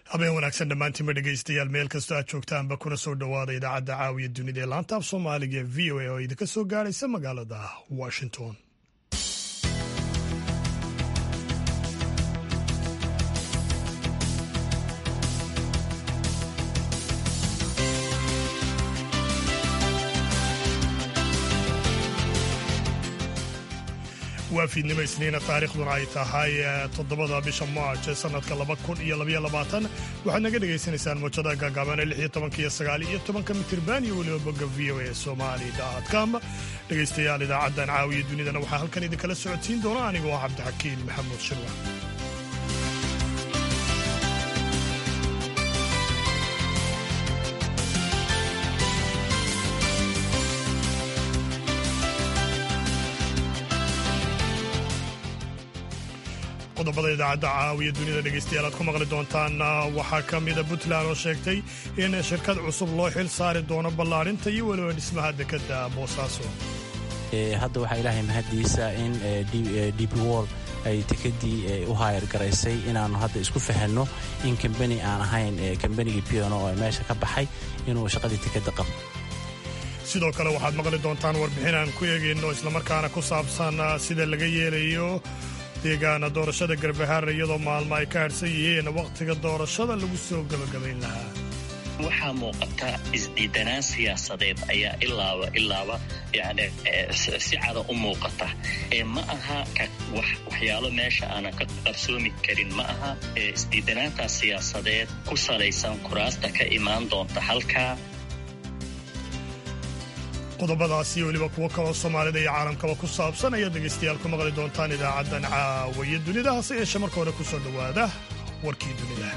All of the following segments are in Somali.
habeen wanaagsan dhammaantiinba dhegaystayaal meel kastoo aad joogtaanba kuna soo dhowaada idaacadda caawiya dunida ee laanta af soomaaliga ee v o a oo idinka soo gaaraysa magaalada washington waa fiidnimo isniina taariikhduna ay tahay toddobada bisha maarj ee sanadka laba kun iyo labaiyo labaatan waxaad naga dhegaysanaysaan muujada gaagaaban ee lix iyo tobanka iyo sagaal iyo tobanka mitirban iyo weliba bogga v o a somali com dhegaystayaal idaacaddan caawiya dunidana waxaa halkan idinkala socodsiin doona aniga oo cabdixakiin maxamuud shirwa qodobada idaacadda caawiya dunida dhegaystayaal aad ku maqli doontaan waxaa ka mida puntland oo sheegtay in shirkad cusub loo xil saari doono ballaadhinta iyo weliba dhismaha dekadda boosaaso hadda waxaa ilaahay mahaddiisa in db wol ay dekedii u haayar garaysay inaannu hadda isku fahanno in kambani aan ahayn kambanigii piano oo meesha ka baxay inuu shaqadii dekedda qabo sidoo kale waxaad maqli doontaan warbixin aan ku eegayno islamarkaana ku saabsan sida laga yeelayo deegaana doorashada garbahaar iyadoo maalmo ay ka hadhsan yihiin wakhtiga doorashada lagu soo gebagabayn lahaa waxaa muuqata isdiidanaan siyaasadeed ayaa ilaaba ilaaba yani si cada u muuqata ma aha waxyaalo meesha aanan ka qarsoomi karin ma aha isdiidanaantaas siyaasadeed ku salaysan kuraasta ka imaan doonta halkaa qodobadaasi weliba kuwo kaloo soomaalida iyo caalamkaba ku saabsan ayaad dhegaystayaal ku maqli doontaan idaacaddan caawiya dunida hase yeeshe marka hore ku soo dhowaada warkii dunida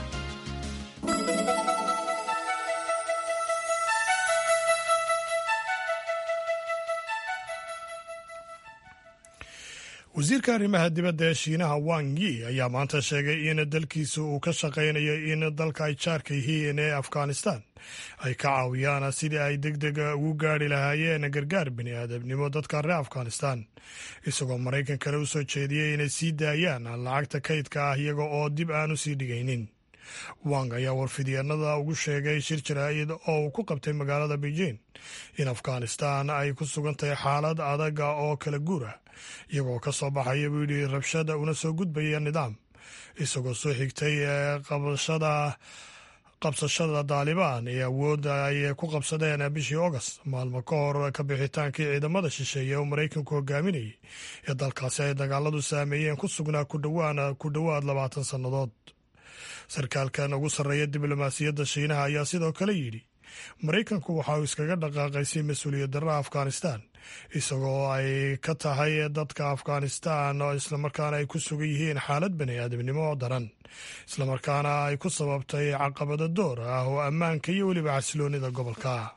wasiirka arrimaha dibadda ee shiinaha wang yi ayaa maanta sheegay in dalkiisa uu ka shaqaynayo in dalka ay jaarka yihiin ee afghanistan ay ka caawiyaan sidii ay deg deg ugu gaari lahaayeen gargaar bini aadamnimo dadka reer afghanistan isagoo maraykankana u soo jeediyey inay sii daayaan lacagta kaydka ah iyaga oo dib aan u sii dhigaynin wang ayaa warfidyeennada ugu sheegay shir jaraa'id oo uu ku qabtay magaalada beijing in afghanistan ay ku sugan tahay xaalad adaga oo kala guura iyagoo ka soo baxaya buu yidhi rabshada una soo gudbaya nidaam isagoo soo xigtay qabashada qabsashada daalibaan ee awoodda ay ku qabsadeen bishii august maalmo ka hor ka bixitaankii ciidamada shisheeye oo maraykanku hogaaminayay ee dalkaasi ay dagaaladu saameeyeen ku sugnaa ku dhowaad labaatan sannadood sarkaalkan ugu sarreeya diblomaasiyadda shiinaha ayaa sidoo kale yidhi maraykanku waxa uu iskaga dhaqaaqaysay mas-uuliyad darra afghanistan isagoo ay ka tahay dadka afghanistan oo islamarkaana ay ku sugan yihiin xaalad bani aadamnimo oo daran islamarkaana ay ku sababtay caqabado door ah oo ammaanka iyo weliba xasiloonida gobolka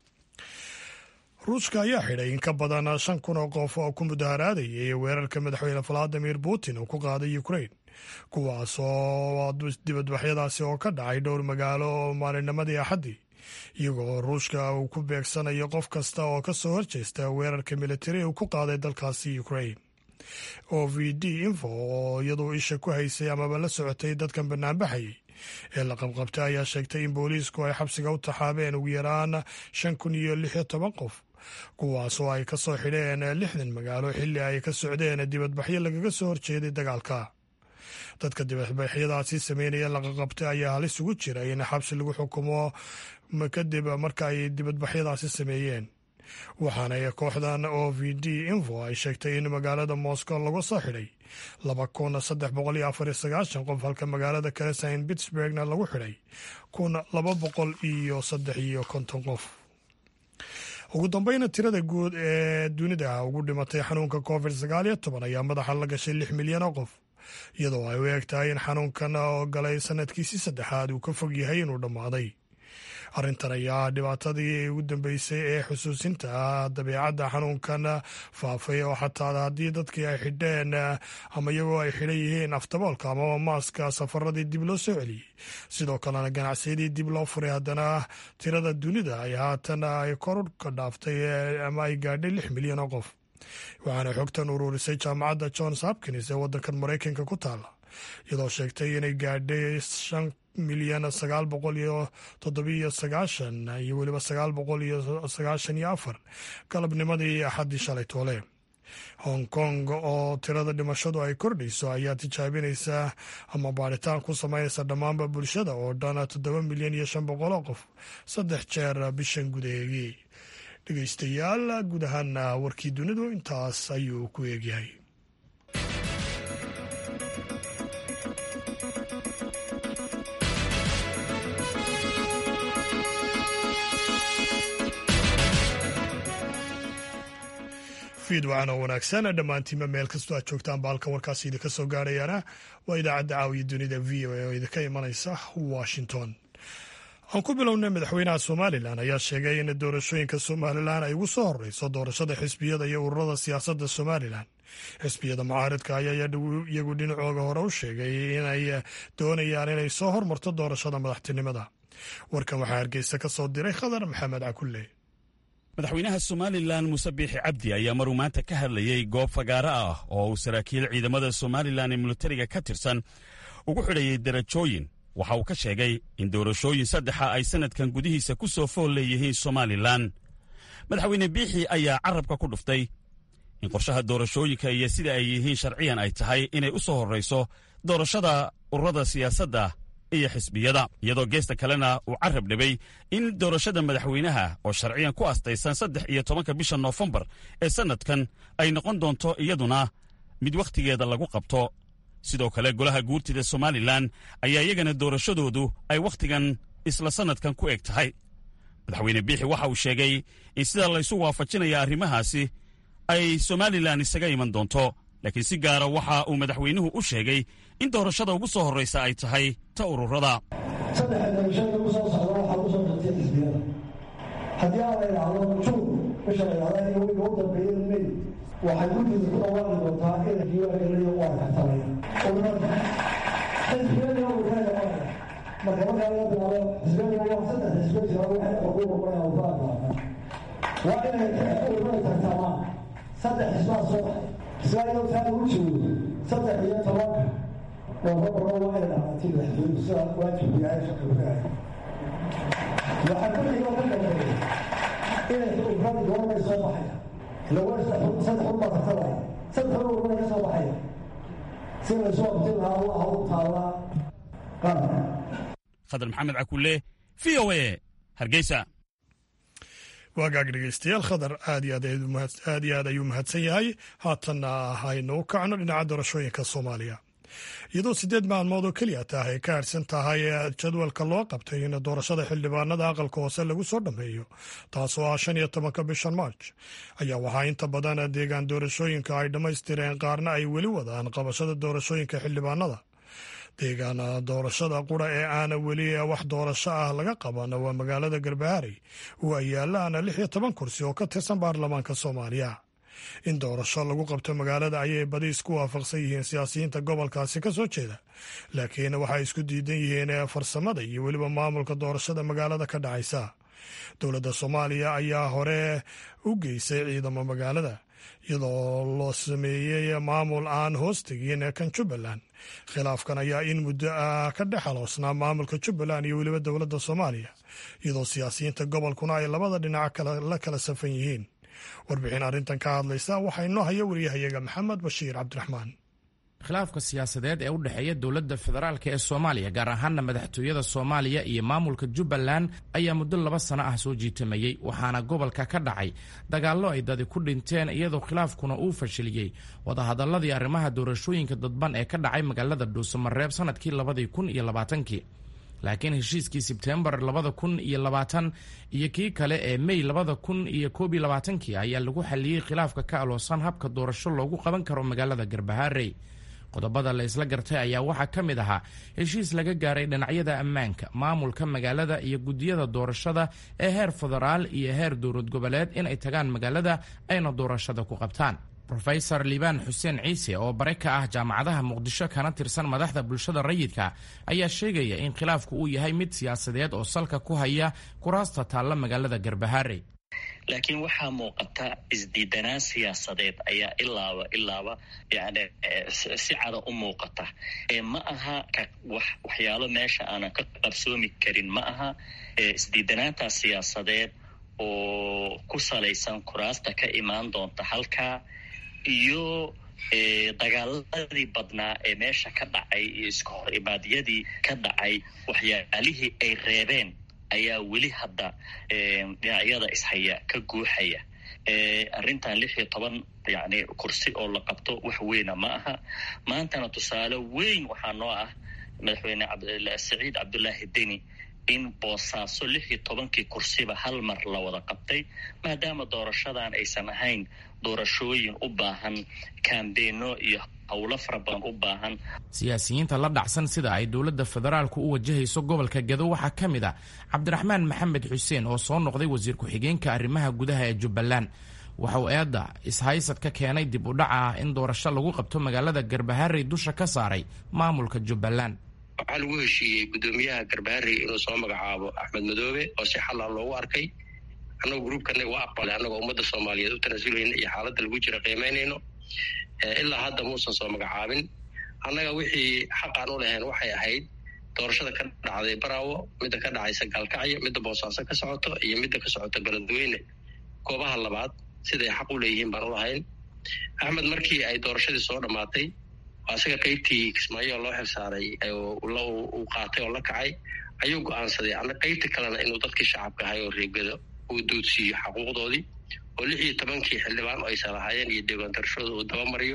ruushka ayaa xidhay in ka badan shan kun oo qof oo ku mudaharaadayay weerarka madaxweyne valadimir putin uu ku qaaday ukrain kuwaas oo dibadbaxyadaasi oo ka dhacay dhowr magaalo oo maalinnimadii axaddii iyagoo ruushka uu ku beegsanayo qof kasta oo ka soo horjeesta weerarka militari uu ku qaaday dalkaasi ukrain o v d info oo iyaduu isha ku haysay amaba la socotay dadkan banaanbaxayay ee la qabqabtay ayaa sheegtay in booliisku ay xabsiga u taxaabeen ugu yaraan shan kun iyo lix iyo toban qof kuwaas oo ay ka soo xidheen lixdan magaalo xilli ay ka socdeen dibadbaxyo lagaga soo horjeeday dagaalka dadka dibadbaxyadaasi sameynaya laqaqabtay ayaa halis ugu jira in xabsi lagu xukumo kadib marka ay dibadbaxyadaasi sameeyeen waxaana kooxdan o v d info ay sheegtay in magaalada moscow lagu soo xidhay laba kun saddex boqol iyo afar iyo sagaashan qof halka magaalada kale saint pittsburgna lagu xidhay kun laba boqol iyo saddex iyo konton qof ugu dambeyna tirada guud ee dunida ugu dhimatay xanuunka covid sagaal iyo toban ayaa madaxa la gashay lix milyan oo qof iyadoo ay u eg tahay in xanuunkan oo galay sanadkiisii saddexaad uu ka fog yahay inuu dhammaaday arrintan ayaa dhibaatadii ugu dambeysay ee xusuusinta ah dabeecadda xanuunkan faafay oo xataa haddii dadkii ay xidheen ama iyagoo ay xidhan yihiin aftaboolka amaba maaska safaradii dib loo soo celiyey sidoo kalena ganacsiyadii dib loo furay haddana tirada dunida ay haatan ay kor ka dhaaftay ama ay gaadhay lix milyan oo qof waxaana xogtan ururisay jaamacadda johns hopkins ee waddankan maraykanka ku taala iyadoo sheegtay inay gaadhay milyan sagaal boqol iyo toddobiyo sagaashan iyo weliba sagaal boqol iyo sagaashan iyo afar galabnimadii axaddii shalay toole hong kong oo tirada dhimashadu ay kordhayso ayaa tijaabinaysa ama baadhitaan ku samaynaysa dhammaanba bulshada oo dhan toddoba milyan iyo shan boqol oo qof saddex jeer bishan gudaheegii dhegeystayaal guud ahaan warkii dunidu intaas ayuu ku eegyahay fiidwacan oo wanaagsan dhammaantiinba meel kastoo aad joogtaan baalka warkaasi idinka soo gaarayaana waa idaacadda caawiya dunida v o a oo idinka imanaysa washington aan ku bilownay madaxweynaha somalilan ayaa sheegay in doorashooyinka somalilan ay ugu soo horeyso doorashada xisbiyada iyo ururada siyaasadda somalilan xisbiyada mucaaridka ayaa iyagu dhinacooga hore u sheegay inay doonayaan inay soo hormarto doorashada madaxtinimada warkan waxaa hargeysa ka soo diray khadar maxamed cakulle madaxweynaha somalilan muuse biixi cabdi ayaa maruu maanta ka hadlayey goob fagaaro ah oo uu saraakiil ciidamada somalilan ee militariga ka tirsan ugu xidhayey darajooyin waxa uu ka sheegay in doorashooyin saddexa ay sannadkan gudihiisa ku soo fool leeyihiin somalilan madaxweyne biixi ayaa carrabka ku dhuftay in qorshaha doorashooyinka iyo sida ay yihiin sharciyan ay tahay inay u soo horrayso doorashada ururada siyaasadda iyo xisbiyada iyadoo geesta kalena uu carrab dhibay in doorashada madaxweynaha oo sharciyan ku astaysan saddex iyo tobanka bisha noofembar ee sannadkan ay noqon doonto iyaduna mid wakhtigeeda lagu qabto sidoo kale golaha guurtida somalilan ayaa iyagana doorashadoodu ay wakhtigan isla sannadkan ku eg tahay madaxweyne biixi waxa uu sheegay in sida laysu waafajinaya arrimahaasi ay somalilan isaga iman doonto laakiin si gaara waxa uu madaxweynuhu u sheegay in doorashada ugu soo horraysa ay tahay ta ururada saddexa doorashada ugu soo socda waxaa ugu soo dartay xisbiyada haddii aan la idhaahdo juun bisha la idhahda in wiga u dambeeya may waxay guddiisa ku dhawaaqi doontaa inay diiwaangeliyo waa kartamay ururada xisbiyada ururada waa marka markaa laga bilaabo xisbiyada waa saddex xisbiya jira waxay ugu noqonayaan ururada waa inay ururada tartamaan saddex xisbaa soo baxay xisbaa taa ugu joogo saddex iyo tobanka noofembar waa inay dhacatay madaxtooyadu sida waajibku yahay shaqagudahay waxaa ku xigo ka dambeeya inay ururada goormay soo baxaya lawa saddex unbaa tartamaya saddex un ururada ka soo baxaya si laysu abtin lahaa waa hawl taala qaranka khadar maxamed cakulle v o a hargeysa waagaag dhegeystayaal khadar aad iyo aad iyo aad ayuu mahadsan yahay haatanna haynu u kacno dhinaca doorashooyinka soomaaliya iyadoo siddeed maalmood oo keliya tah ay ka harsan tahay jadwalka loo qabtay in doorashada xildhibaanada aqalka hoose lagu soo dhammeeyo taasoo ah shan iyo tobanka bishan march ayaa waxaa inta badan deegaan doorashooyinka ay dhammaystireen qaarna ay weli wadaan qabashada doorashooyinka xildhibaanada deegaan doorashada qura ee aana weli wax doorasho ah laga qaban waa magaalada garbaharey oo ay yaalaan lix iyo toban kursi oo ka tirsan baarlamaanka soomaaliya in doorasho lagu qabto magaalada ayay badi isku waafaqsan yihiin siyaasiyiinta gobolkaasi ka soo jeeda laakiin waxay isku diidan yihiin farsamada iyo weliba maamulka doorashada magaalada ka dhacaysa dowladda soomaaliya ayaa hore u geysay ciidamo magaalada iyadoo loo sameeyey maamul aan hoos tegin kan jubbaland khilaafkan ayaa in muddo ah ka dhex aloosnaa maamulka jubbaland iyo weliba dowladda soomaaliya iyadoo siyaasiyiinta gobolkuna ay labada dhinac la kala safan yihiin warbixin arrintan ka hadlaysa waxaa inoo haya wariyahayaga maxamed bashiir cabdiraxmaan khilaafka siyaasadeed ee u dhexeeya dowladda federaalk ee soomaaliya gaar ahaana madaxtooyada soomaaliya iyo maamulka jubbaland ayaa muddo laba sano ah soo jiitamayey waxaana gobolka ka dhacay dagaallo ay dadi ku dhinteen iyadoo khilaafkuna uu fashiliyey wadahadalladii arrimaha doorashooyinka dadban ee ka dhacay magaalada dhuusamareeb sannadkii labadii kun iyo labaatankii laakiin heshiiskii sebtembar labada kun iyo labaatan iyo kii kale ee mey labada kun iyo koob iyo labaatankii ayaa lagu xaliyey khilaafka ka aloosan habka doorasho loogu qaban karo magaalada garbaharey qodobada la isla gartay ayaa waxaa ka mid ahaa heshiis laga gaaray dhinacyada ammaanka maamulka magaalada iyo guddiyada doorashada ee heer federaal iyo heer dowlad goboleed inay tagaan magaalada ayna doorashada ku qabtaan rofesor liibaan xuseen ciise oo bare ka ah jaamacadaha muqdisho kana tirsan madaxda bulshada rayidka ayaa sheegaya in khilaafku uu yahay mid siyaasadeed oo salka ku haya kuraasta taalla magaalada garbaharey laakiin waxaa muuqata isdiidanaan siyaasadeed ayaa ilaaba ilaaba yani si cada u muuqata ma aha waxyaalo meesha aanan ka qabsoomi karin ma aha isdiidanaantaas siyaasadeed oo ku salaysan kuraasta ka imaan doonta halkaa iyo dagaaladii badnaa ee meesha ka dhacay iyo iska hor ibaadyadii ka dhacay waxyaalihii ay reebeen ayaa weli hadda dhinacyada ishaya ka guuxaya arrintan lix iyo toban yani kursi oo la qabto wax weyna ma aha maantana tusaale weyn waxaa noo ah madaxweyne saciid cabdullaahi deni in boosaaso lix iyo tobankii kursiba hal mar la wada qabtay maadaama doorashadan aysan ahayn doorashooyin u baahan kambeeno iyo howlo fara badan u baahan siyaasiyiinta la dhacsan sida ay dowladda federaalku u wajahayso gobolka gado waxaa ka mid ah cabdiraxmaan maxamed xuseen oo soo noqday wasiir ku-xigeenka arrimaha gudaha ee jubbaland waxa uu eedda ishaysad ka keenay dib u dhaca ah in doorasho lagu qabto magaalada garbaharey dusha ka saaray maamulka jubbaland waxaa lagu heshiiyey guddoomiyaha garbaharey inuu soo magacaabo axmed madoobe oo si xalla loogu arkay annagoo gruubkana waa aqbalay annagoo ummadda soomaaliyeed u tanasulayna iyo xaaladda lagu jira qiimaynayno ilaa hadda muusan soo magacaabin annaga wixii xaqaan u lahayn waxay ahayd doorashada ka dhacday baraawo midda ka dhacaysa gaalkacyo midda boosaaso ka socoto iyo midda ka socoto beledweyne goobaha labaad siday xaq u leeyihiin baan u lahayn axmed markii ay doorashadii soo dhammaatay isaga qaybtii kismaayo loo xilsaaray uu qaatay oo la kacay ayuu go-aansaday ana qaybta kalena inuu dadkii shacabka ahay oo reegado uu duudsiiyo xaquuqdoodii oo lix iyo tobankii xildhibaan oo aysan lahaayeen iyo deegaan darashooda uu dabamariyo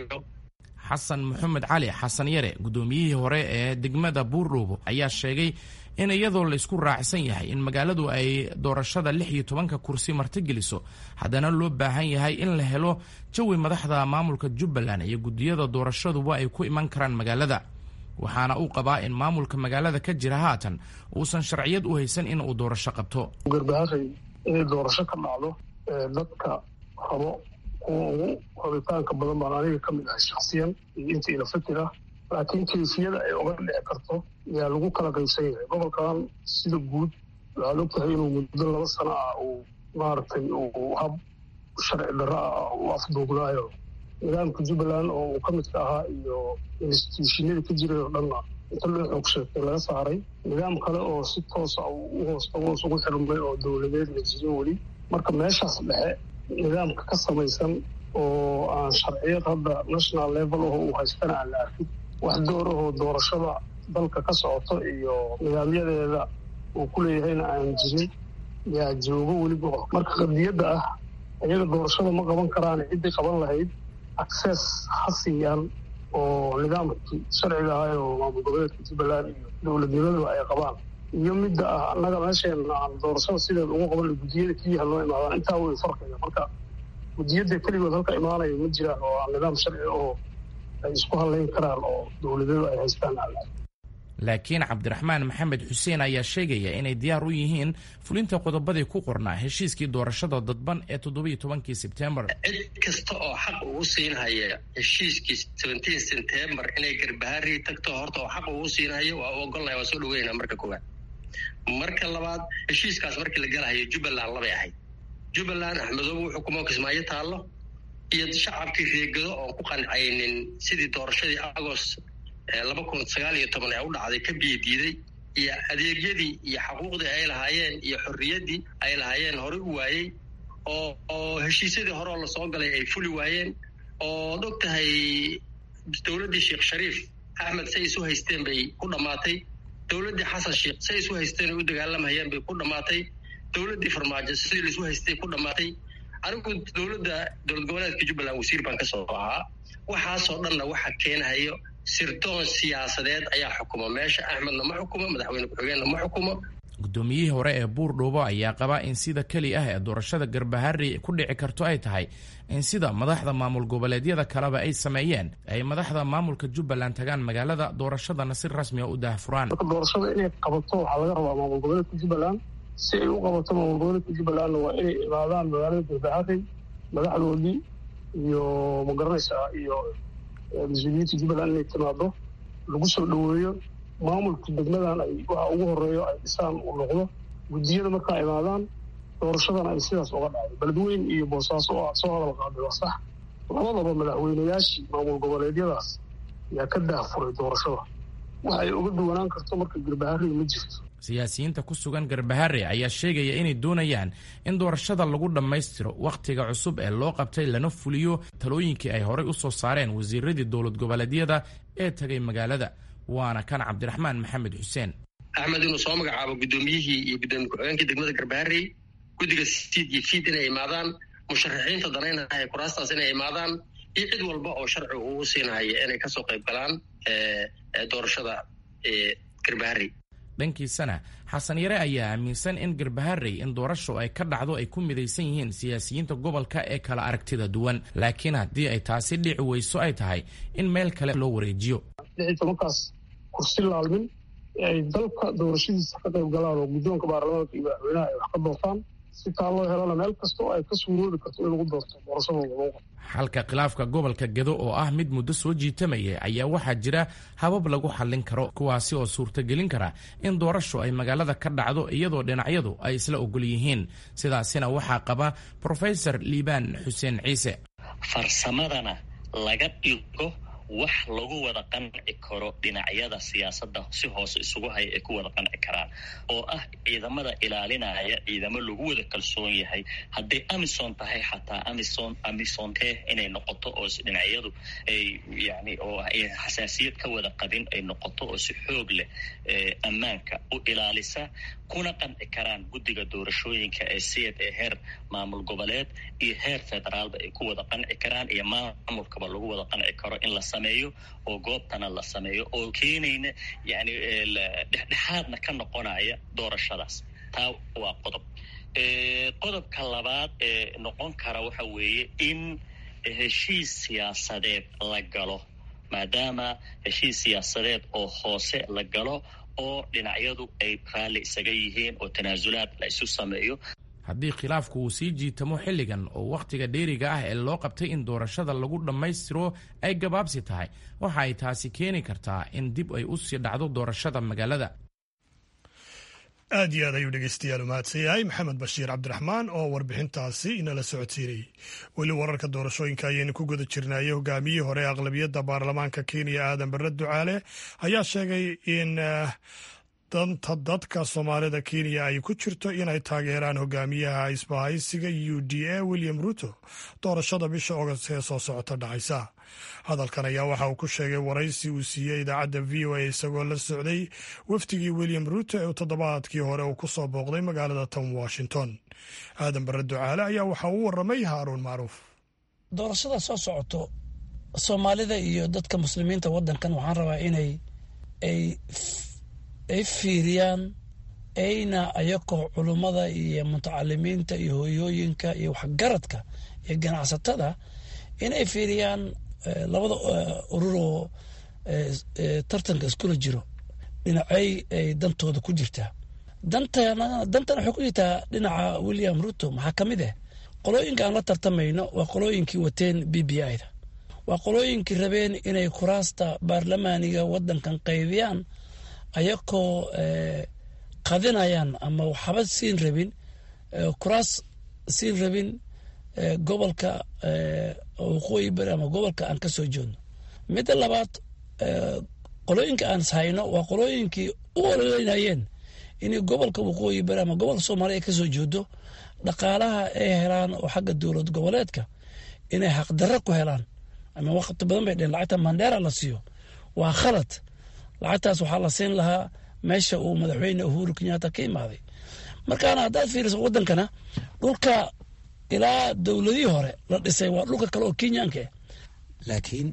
xasan maxamed cali xasan yare guddoomiyihii hore ee degmada buurdhuubo ayaa sheegay in iyadoo laysku raacsan yahay in magaaladu ay doorashada lix iyo tobanka kursi martigeliso haddana loo baahan yahay in la helo jawi madaxda maamulka jubbaland iyo guddiyada doorashaduba ay ku iman karaan magaalada waxaana uu qabaa in maamulka magaalada ka jira haatan uusan sharciyad u haysan in uu doorasho qabto garbaharay inay doorasho ka dhacdo dadka rabo kuwa ugu rabitaanka badan baan aniga ka mid ahay shaksiyan iyo inta ila fikir ah laakiin kayfiyada ay oga dhici karto ayaa lagu kala qaybsan yahay gobolkan sida guud waxaad og tahay inuu muddo laba sano ah uu maaragtay uu hab sharci darro ah u afduugnaayo nidaamka jubbaland oo uu ka midka ahaa iyo instituushinada ka jiray oo dhanna inta loo xoog sheegtay laga saaray nidaam kale oo si toosa u hoos hoos ugu xirmay oo dowladeed la jirin weli marka meeshaas dhexe nidaamka ka samaysan oo aan sharciyad hadda national level aho uu haystana aan la arkin wax door ahoo doorashada dalka ka socoto iyo nidaamyadeeda uu ku leeyahayna aan jirin yaa joogo weliba marka qadiyadda ah iyaga doorashada ma qaban karaan ciddii qaban lahayd access ha siiyaan oo nidaamkii sharciga ahay oo maamul goboleedka jubbaland iyo dowladnimadaba ay qabaan iyo midda ah annaga meesheena aan doorashada sideeda ugu qaban guddiyada keliyaha loo imaadaan intaa way farqiga marka guddiyada keligood halka imaanaya ma jiraan oo aan nidaam sharci oo ay isku hadlayn karaan oo dowladadu ay haystaan laakiin cabdiraxmaan maxamed xuseen ayaa sheegaya inay diyaar u yihiin fulinta qodobadii ku qornaa heshiiskii doorashada dadban ee toddobiiyo tobankii sebtembar cid kasta oo xaq ugu siinhaya heshiiskii seventeen september inay garbaharii tagto horta oo xaq ugu siinhaya waa u ogolnaya waa soo dhaweynaa marka koowaad marka labaad heshiiskaas markii la galahayo jubbaland labay ahayd jubbaland axmedoobe wuxuu kuma kismaayo taallo iyo shacabkii reegado oon ku qancaynin sidii doorashadii agost laba kun sagaal iyo toban ee u dhacday ka biyo diiday iyo adeegyadii iyo xaquuqdii ay lahaayeen iyo xorriyaddii ay lahaayeen horey u waayey oo oo heshiisyadii hore oo lasoo galay ay fuli waayeen ood og tahay dowladdii sheekh shariif axmed say isu haysteen bay ku dhammaatay dowladdii xasan sheekh say isu haysteen ay u dagaalamayeen bay ku dhammaatay dowladdii farmaajo sidii laisu haystay ku dhammaatay anigu dowladda dowlad goboleedka jubbaland wasiir baan ka soo ahaa waxaasoo dhanna waxa keenahayo sirdoon siyaasadeed ayaa xukuma meesha axmedna ma xukumo madaxweyne ku-xigeenna ma xukumo guddoomiyihii hore ee buurdhuubo ayaa qaba in sida keli ah ee doorashada garbaharri ku dhici karto ay tahay in sida madaxda maamul goboleedyada kaleba ay sameeyeen ay madaxda maamulka jubbaland tagaan magaalada doorashadana si rasmiga u daahfuraan marka doorashada inay qabato waxaa laga rabaa maamul goboleedka jubbaland si ay u qabato maamul goboleedka jubbalandna waa inay imaadaan magaalada garbaharri madaxdoodii iyo magaranaysa iyo mas-uuliyiinta jubbaland inay timaado lagu soo dhoweeyo maamulka degmadan ay waxa ugu horeeyo ay dhisaan uu noqdo guddiyada markaa imaadaan doorashadana ay sidaas uga dhacday beledweyn iyo boosaaso oo aad soo hadal qaaday waa sax labadaba madaxweynayaashii maamul goboleedyadaas ayaa ka daahfuray doorashada wax ay uga duwanaan karto marka garbaharey ma jirto siyaasiyiinta ku sugan garbahare ayaa sheegaya inay doonayaan in doorashada lagu dhammaystiro wakhtiga cusub ee loo qabtay lana fuliyo talooyinkii ay horey u soo saareen wasiiradii dowlad goboleedyada ee tagay magaalada waana kan cabdiraxmaan maxamed xuseen axmed inuu soo magacaabo guddoomiyihii iyo guddoomiye ku-xigeenkii degmada garbaharey guddiga siid iyo fiid inay imaadaan musharaxiinta danaynahaya kuraastaas inay imaadaan iyo cid walba oo sharci uu siinahaya inay kasoo qayb galaan doorashada garbaharey dhankiisana xasan yare ayaa aaminsan in garbaharey in doorasho ay ka dhacdo ay ku midaysan yihiin siyaasiyiinta gobolka ee kala aragtida duwan laakiin haddii ay taasi dhici weyso ay tahay in meel kale loo wareejiyo lixii tobankaas kursi laalmin ee ay dalka doorashadiisa ka qayb galaan oo guddoonka baarlamaanka iyo madaxweynaha ay wax ka doortaan si taa loo helana meel kasta oo ay ka suuroobi karto in lagu doorto doorashadooda lagu qabto xalka khilaafka gobolka gedo oo ah mid muddo soo jiitamayay ayaa waxaa jira habab lagu xallin karo kuwaasi oo suurtagelin kara in doorasho ay magaalada ka dhacdo iyadoo dhinacyadu ay isla ogol yihiin sidaasina waxaa qaba profesor liibaan xuseen ciise farsamadana laga dhigo wax lagu wada qanci karo dhinacyada siyaasadda si hoose isugu haya ay ku wada qanci karaan oo ah ciidamada ilaalinaya ciidamo lagu wada kalsoon yahay hadday amison tahay xataa amison amisonte inay noqoto oo dhinacyadu ay yani oo xasaasiyad ka wada qabin ay noqoto oo si xoog leh ammaanka u ilaalisa kuna qanci karaan guddiga doorashooyinka ee siyad ee heer maamul goboleed iyo heer federaalba ay ku wada qanci karaan iyo maamulkaba lagu wada qanci karo in la sameeyo oo goobtana la sameeyo oo keenayna yani dhexdhexaadna ka noqonaya doorashadaas taa waa qodob qodobka labaad ee noqon kara waxa weeye in heshiis siyaasadeed la galo maadaama heshiis siyaasadeed oo hoose la galo oo dhinacyadu ay raalli isaga yihiin oo tanaasulaad la isu sameeyo haddii khilaafku uu sii jiitamo xilligan oo wakhtiga dheeriga ah ee loo qabtay in doorashada lagu dhammaystiro ay gabaabsi tahay waxa ay taasi keeni kartaa in dib ay u sii dhacdo doorashada magaalada aad iyo aad ayuu dhegeystayaal u mahadsan yahay maxamed bashiir cabdiraxmaan oo warbixintaasi inala socodsiinayay weli wararka doorashooyinka ayaynu ku guda jirnaaye hogaamiyihii hore ee aqlabiyadda baarlamaanka kenya aadan bare ducaale ayaa sheegay in danta dadka soomaalida kenya ay ku jirto inay taageeraan hogaamiyaha isbahaysiga u d a william ruto doorashada bisha ogost ee soo socota dhacaysa hadalkan ayaa waxa uu ku sheegay waraysi uu siiyey idaacadda v o a isagoo la socday wafdigii william ruto ee toddobaadkii hore uu ku soo booqday magaalada tom washington aadan bare ducaale ayaa waxa uu waramay haaruun macruuf doorashada soo socoto soomaalida iyo dadka muslimiinta wadankan waxaan rabaa inay ay ay fiiriyaan ayna ayakoo culummada iyo mutacalimiinta iyo hooyooyinka iyo waxgaradka iyo ganacsatada inay fiiriyaan labada urur oo tartanka iskula jiro dhinacay ay dantooda ku jirtaa dantana dantana waxay ku jirtaa dhinaca william ruto maxaa ka mid ah qolooyinka aan la tartamayno waa qolooyinkii wateen b b i da waa qolooyinkii rabeen inay kuraasta baarlamaaniga wadankan qaybiyaan ayakoo qadinayaan ama waxba siin rabin kuraas siin rabin gobolka waqooyi bari ama gobolka aan ka soo jeedno midda labaad qolooyinka aan hayno waa qolooyinkii u ololeynayeen in gobolka waqooyi bari ama gobolka soomaaliya ka soo jeedo dhaqaalaha ay helaan oo xagga dowlad goboleedka inay xaqdarro ku helaan ama waqti badan bay dheen lacagta mandheera la siiyo waa khalad lacagtaas waxaa la siin lahaa meesha uu madaxweyne uhuru kenyatta ka imaaday markaana haddaad fiiriso wadankana dhulka ilaa dowladihii hore la dhisay waa dhulka kale oo kenyaanka ah laakiin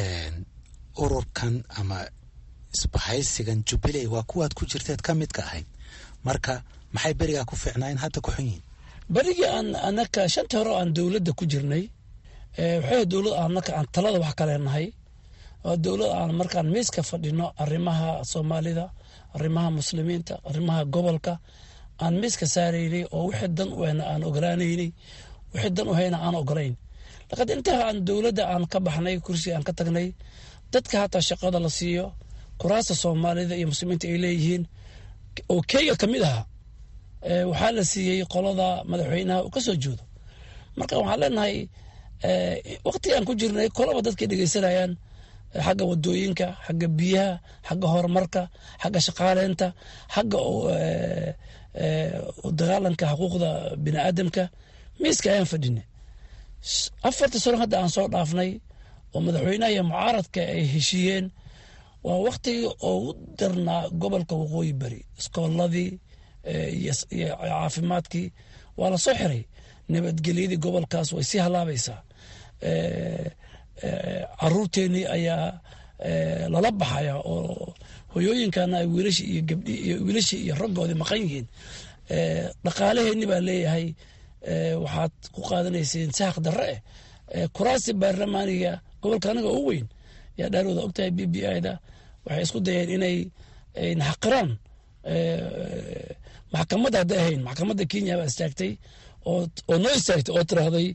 ururkan ama isbahaysigan jubilee waa kuwaad ku jirteed ka midka ahayd marka maxay berigaa ku fiicnaayen hadda ku xun yihiin berigii aan anaka shantii hore oo aan dowladda ku jirnay waxay dowlad anaka aan talada wax kaleenahay waa dowlad aan markaan miiska fadhino arrimaha soomaalida arrimaha muslimiinta arrimaha gobolka aan miiska saaraynay oo wixii dan u hena aan ogolaanaynay wixii dan u hayna aan ogolayn laakiin intaa aan dowladda aan ka baxnay kursi aan ka tagnay dadka hataa shaqada la siiyo kuraasta soomaalida iyo muslimiinta ay leeyihiin oo kenya ka mid ahaa waxaa la siiyey qolada madaxweynaha uu ka soo jeedo marka waxaan leenahay waqti aan ku jirnay kolaba dadkay dhegeysanayaan xagga wadooyinka xagga biyaha xagga horumarka xagga shaqaaleynta xagga dagaalanka xuquuqda bini aadamka miiska ayaan fadhinay afarta sano hadda aan soo dhaafnay oo madaxweynaha iyo mucaaradka ay heshiiyeen waa waktigii ugu darnaa gobolka waqooyi bari iskooladii iyo caafimaadkii waa la soo xiray nabadgelyadii gobolkaas way sii halaabaysaa caruurteenii ayaa lala baxaya oo hoyooyinkana ay wiilashi iyo gabdhi iyo wiilashii iyo raggoodii maqan yihiin dhaqaalaheenni baa leeyahay waxaad ku qaadanayseen sahaq darre eh kuraasi baarlamaaniga gobolka anaga u weyn yaa dhaarooda ogtahay b b ida waxay isku dayeen inay naxaqiraan maxkamadda hadday ahayn maxkamadda kenya baa istaagtay oo noo istaagtay oo tiraahday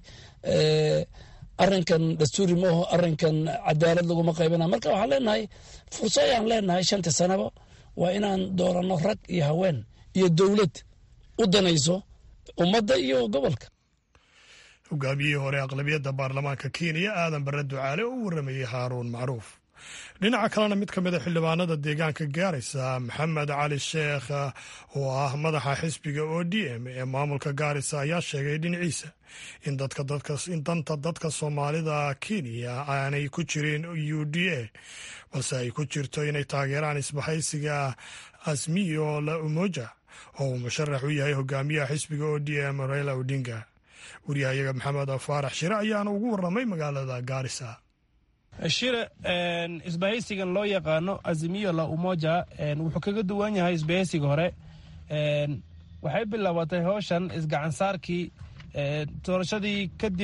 arrinkan dastuuri maaho arrinkan cadaalad laguma qaybana marka waxaan leenahay furso ayaan leenahay shanta sanaba waa inaan dooranno rag iyo haween iyo dowlad u danayso ummadda iyo gobolka hogaamiyihii hore aqlabiyadda baarlamaanka kenya aadan bare ducaale oo u waramayey haaruun macruuf dhinaca kalena mid ka mid a xildhibaanada deegaanka gaaraysa maxamed cali sheekh oo ah madaxa xisbiga o d m ee maamulka gaarisa ayaa sheegay dhinaciisa in in danta dadka soomaalida kenya aanay ku jirin u d a balse ay ku jirto inay taageeraan isbahaysiga asmiyo la umoja oo uu musharax u yahay hogaamiyaha xisbiga o d m raila odinga wariyahayaga maxamed faarax shire ayaana ugu waramay magaalada gaarisa shire isbahaysigan loo yaqaano azimiyo la umoja wuxuu kaga duwan yahay isbahaysiga hore waxay bilaabatay howshan isgacansaarkii doorashadii kadib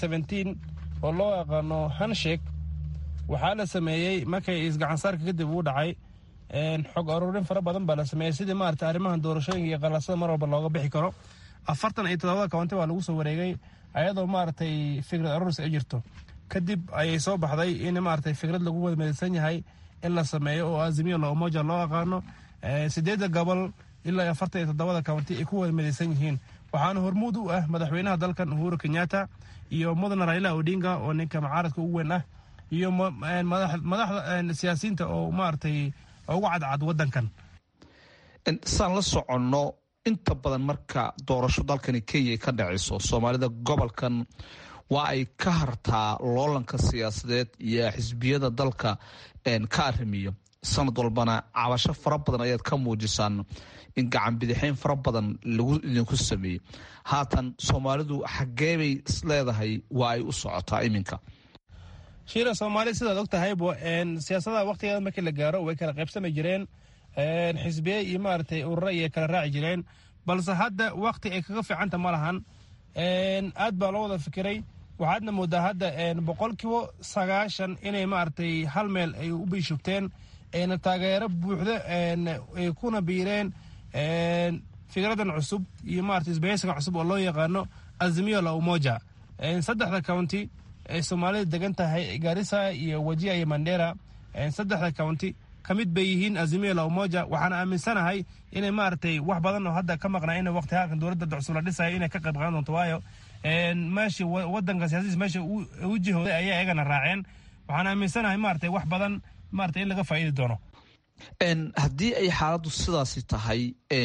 oo loo yaqaano hanshek waxaa la sameeyey markay isgacansaarka kadib uu dhacay xog aruurin fara badan baa la sameeyey sidii maarata arrimahan doorashooyinka iyo qalasada mar walba looga bixi karo afartan iyo todobada kaunti baa lagu soo wareegay ayadoo maaragtay fikrad aruuris ay jirto kadib ayay soo baxday in maaragtay fikrad lagu wadamedeysan yahay in la sameeyo oo azimiyo la umoja loo aqaano sideedda gobol ilaa afartan iyo toddobada kaunti ay ku wadamedeysan yihiin waxaana hormuud u ah madaxweynaha dalkan uhuru kenyatta iyo mudane raila odinga oo ninka mucaaradka ugu weyn ah iyo madaxda siyaasiyiinta oo maaragtay ugu cadcad wadankan saan la soconno inta badan marka doorasho dalkani kenya ay ka dhacayso soomaalida gobolkan waa ay ka hartaa loolanka siyaasadeed iyo xisbiyada dalka ka arrimiyo sanad walbana cabasho fara badan ayaad ka muujisaan in gacan bidixeyn fara badan lagu idinku sameeyey haatan soomaalidu xageebay isleedahay waa ay u socotaa iminka shiira soomaali sidaad og tahaybo siyaasadaha waktigeeda markii la gaaro way kala qaybsami jireen xisbiye iyo maaragtay urura iyo kala raaci jireen balse hadda wakti ay kaga fiicanta ma lahan aad baa loo wada fikiray waxaadna moodaa hadda boqolkiiba sagaashan inay maaragtay hal meel ay u biishugteen ayna taageero buuxdo ay kuna biireen fikradan cusub iyo maarata isbahaysigan cusub oo loo yaqaano azimiyo la umoja saddexda county ay soomaalida degan tahay garissa iyo wajia iyo mandera saddexda county ka mid bay yihiin azimiyo la umoja waxaana aaminsanahay inay maaragtay wax badan oo hadda ka maqnaa in waqti halkan dowladda cusub la dhisayo inay ka qayb qaadan doonto waayo meeshii wadanka siyaasadiis meesha u jihooday ayaa iyagana raaceen waxaan aaminsanahay maaragtay wax badan maaragtay in laga faa'iidi doono haddii ay xaaladdu sidaasi tahay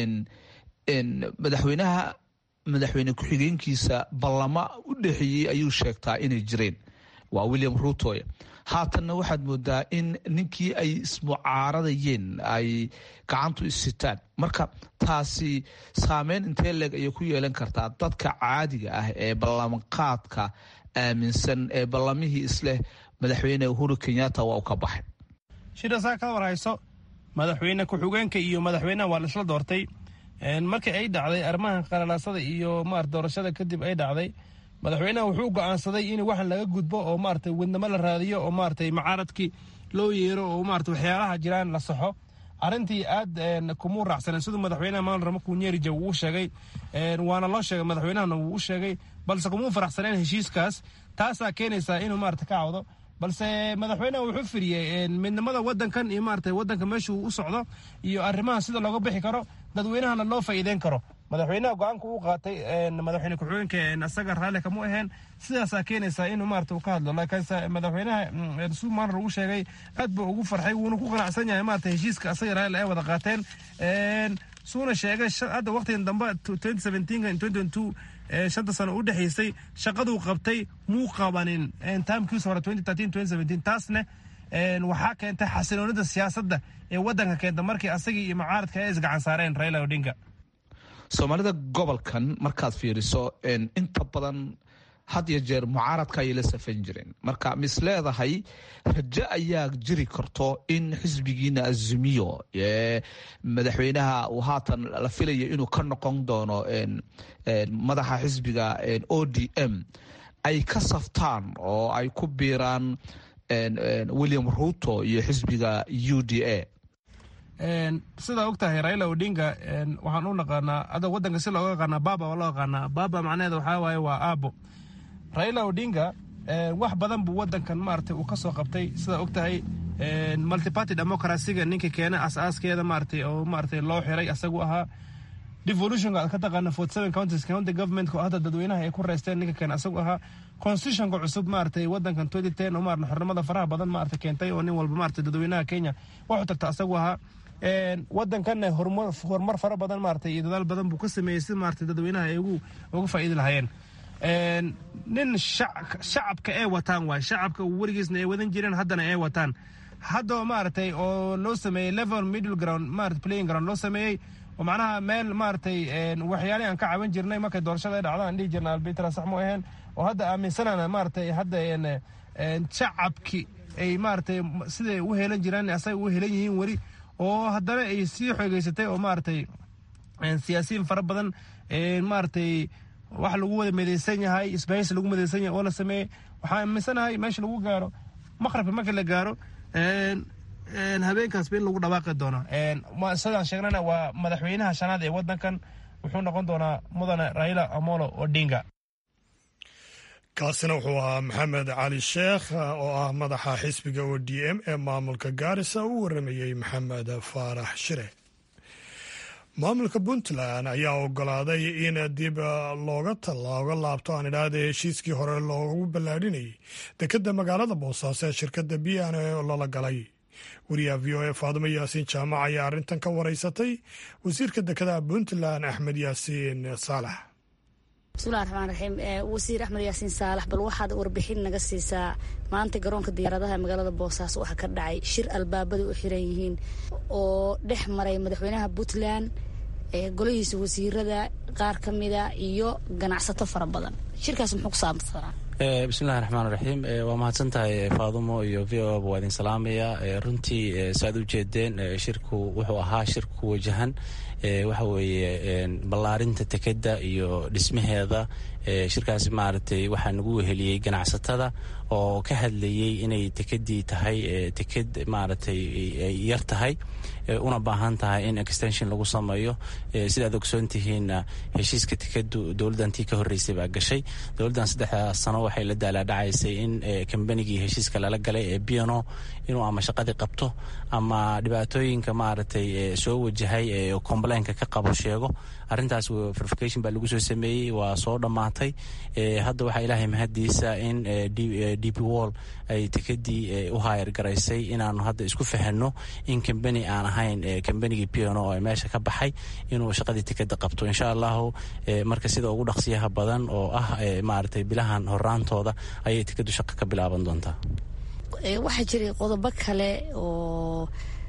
madaxweynaha madaxweyne ku-xigeenkiisa ballama u dhexeeyey ayuu sheegtaa inay jireen waa william rutoy haatanna waxaad moodaa in ninkii ay ismucaaradayeen ay gacantu isitaan marka taasi saameyn intee leeg ayay ku yeelan kartaa dadka caadiga ah ee ballanqaadka aaminsan ee ballamihii isleh madaxweyne uhuru kenyatta waa u ka baxay shirasaa ka warhayso madaxweyne ku-xigeenka iyo madaxweynaha waa la isla doortay markii ay dhacday arrimaha qalalaasada iyo maarata doorashada kadib ay dhacday madaxweynaha wuxuu go'aansaday in waxan laga gudbo oo maaragtay wadnamo la raadiyo oo maaragtay mucaaradkii loo yeero oo maarata waxyaalaha jiraan la saxo arrintii aad kumuu raacsaneen siduu madaxweynaha maamul ramaku nyerija uu u sheegay waana loo sheegay madaxweynahana wuu u sheegay balse kumuu faraxsaneen heshiiskaas taasaa keenaysaa inuu maarata ka cawdo balse madaxweynaha wuxuu firiyey midnimada wadankan iyo maarata wadanka meeshuu u socdo iyo arrimaha sida looga bixi karo dadweynahana loo faa'iideyn karo madaxweynaha go-aanka uu qaatay madaxweyne ku-xigeenka isaga raalli kama aheen sidaasaa keenaysaa inuu maarata uu ka hadlo laakiinse madaxweynaha suumaanr uu sheegay aad buu ugu farxay wuuna ku qanacsan yahay maarata heshiiska asaga raalli ay wada qaateen suuna sheegay hadda waqtigan dambe shanta sano u dhexaysay shaqaduu qabtay muu qabanin taamkiisa hore taasne waxaa keentay xasiloonida siyaasadda ee wadanka keenta markii asagii iyo mucaaradka ay isgacan saareen raila odinga soomaalida gobolkan markaad fiiriso inta badan had iyo jeer mucaaradka ayay la safan jireen marka mis leedahay rajo ayaa jiri karto in xisbigiina azumiyo madaxweynaha uu haatan la filaya inuu ka noqon doono madaxa xisbiga o d m ay ka saftaan oo ay ku biiraan william ruto iyo xisbiga u d a sidaa og tahay raila odinga waxaan u naqaanaa ada wadanka si looga yaqaanaa baba oo loo yaqaanaa baba macnaheeda waxaa waaye waa aabo raila odinga wax badan buu wadankan maarata uu kasoo qabtay sidaa og tahay multiparty democracyga ninka keena asaaskeeda maarata oo maarata loo xiray asagu ahaa devolutionka aad ka taqaana forty seven counties county governmentka oo hadda dadweynaha ay ku reysteen ninka keena asagu ahaa constitutionka cusub maarata wadankan twenty ten oo maarata xornimada faraha badan maarata keentay oo nin walba maarata dadweynaha kenya waxu tagta asagu ahaa wadankanna horumar fara badan maarata iyo dadaal badan buu ka sameeyey si maarata dadweynaha ay uga faa'iidi lahayeen nin shacabka ay wataan waay shacabka weligiisna ay wadan jireen haddana ay wataan hadda maaragtay oo loo sameeyey level middle ground maarata playing ground loo sameeyey oo macnaha meel maaragtay waxyaalihi aan ka caban jirnay markay doorashada ay dhacdaan dhihi jirna albitra sax mu aheen oo hadda aaminsanana maaragtay hadda shacabki ay maaragtay siday u helan jiraan asaga u helan yihiin weli oo haddana ay sii xoogeysatay oo maaragtay siyaasiyiin fara badan maaragtay wax lagu wada midaysan yahay isbahaysi lagu midaysan yahay oo la sameeyey waxaan aaminsanahay meesha lagu gaaro maqrabka markii la gaaro habeenkaasba in lagu dhawaaqi doono sidaan sheegnana waa madaxweynaha shanaad ee wadankan wuxuu noqon doonaa mudane raila amolo odinga kaasina wuxuu ahaa maxamed cali sheekh oo ah madaxa xisbiga o d m ee maamulka gaarisa uu waramayey maxamed faarax shire maamulka puntland ayaa ogolaaday in dib looga looga laabto aan idhaahda heshiiskii hore loogu ballaadhinayay dekedda magaalada boosaaso ee shirkadda b n oo lala galay wariyaha v o e faadumo yaasiin jaamac ayaa arrintan ka wareysatay wasiirka dekedaha puntland axmed yaasiin saalax bismillahi raxmaan raxiim wasiir axmed yaasiin saalax bal waxaad warbixin naga siisaa maanta garoonka diyaaradaha magaalada boosaaso waxaa ka dhacay shir albaabada u xiran yihiin oo dhex maray madaxweynaha puntland golihiisa wasiirada qaar ka mida iyo ganacsato fara badan shirkaas muxuu ku saabsanaa bismillahi raxmaan raxiim waa mahadsan tahay faadumo iyo v o ba waa idin salaamaya runtii saaad u jeedeen shirku wuxuu ahaa shir ku wajahan waxa weeye ballaarinta tekedda iyo dhismaheeda shirkaasi maaragtay waxaa nagu weheliyey ganacsatada oo ka hadlayey inay tekedii tahay teked maaragtay ay yar tahay una baahan tahay in extension lagu sameeyo sidaad ogsoon tihiinna heshiiska tekedu dowladdantii ka horreysay baa gashay dowladdan saddexdaa sano waxay la daalaadhacaysay in kambanigii heshiiska lala galay ee biano inuu ama shaqadii qabto ama dhibaatooyinka maaragtay soo wajahay ee complainka ka qabo sheego arrintaas verification baa lagu soo sameeyey waa soo dhammaatay hadda waxaa ilaahay mahadiisa in dp wall ay tekedii u haayar garaysay inaanu hadda isku fahanno in kambani aan ahayn kambanigii piano oo meesha ka baxay inuu shaqadii tekeda qabto insha allahu marka sida ugu dhaqsiyaha badan oo ah maaragtay bilahan horaantooda ayay tekedu shaqo ka bilaaban doontaa waxaa jiray qodobo kale oo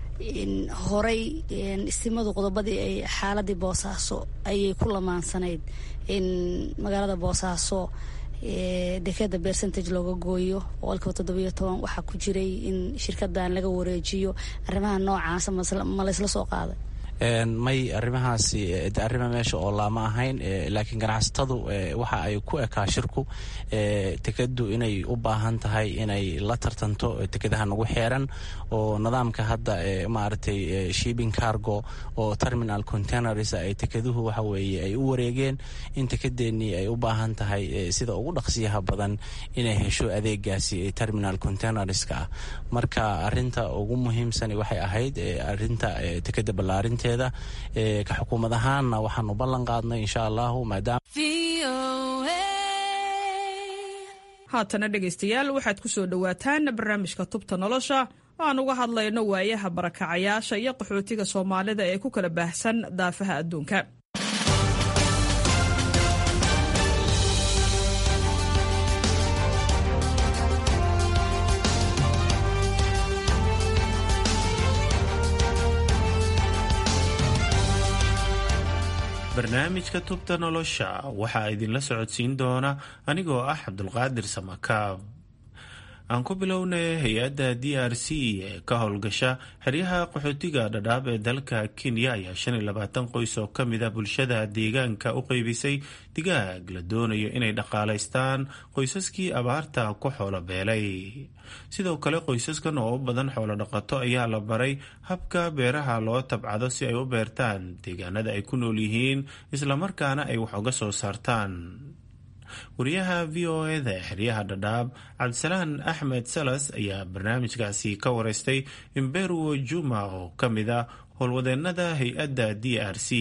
horay istimadu qodobadii ay xaaladii boosaaso ayay ku lamaansanayd in magaalada boosaaso dekeda percentage looga gooyo boqolkiiba toddobiyo toban waxaa ku jiray in shirkadan laga wareejiyo arrimaha noocaasa ma laysla soo qaaday may arrimahaasi arrima meesha oo laama ahayn laakiin ganacsatadu waxa ay ku ekaa shirku tekadu inay u baahan tahay inay la tartanto tekadaha nagu xeeran oo nidaamka hadda maaragtay shipping cargo oo terminal containers ay tekeduhu waxa weeye ay u wareegeen in tekedeenii ay u baahan tahay sida ugu dhaqsiyaha badan inay hesho adeegaasi terminal containerska ah marka arinta ugu muhiimsani waxay ahayd arinta tekeda ballaarinta arrinteeda ka xukuumad ahaanna waxaanu ballan qaadnay insha allahu maadaama haatana dhegaystayaal waxaad ku soo dhowaataan barnaamijka tubta nolosha oo aan uga hadlayno waayaha barakacayaasha iyo qaxootiga soomaalida ee ku kala baahsan daafaha adduunka barnaamijka tubta nolosha waxaa idinla socodsiin doona anigoo ah cabdulqaadir samakaab aan ku bilownay hay-adda d r c ee ka howlgasha xeryaha qaxootiga dhadhaab ee dalka kenya ayaa shan iyo labaatan qoys oo ka mid a bulshada deegaanka u qeybisay digaag la doonayo inay dhaqaalaystaan qoysaskii abaarta ku xoolo beelay sidoo kale qoysaskan oo u badan xoolo dhaqato ayaa la baray habka beeraha loo tabcado si ay u beertaan deegaanada ay ku nool yihiin islamarkaana ay wax uga soo saartaan wariyaha v o eda ee xeryaha dhadhaab cabdisalaan axmed salas ayaa barnaamijkaasi ka wareystay imberuwo juma oo ka mid a howlwadeenada hay-adda d r c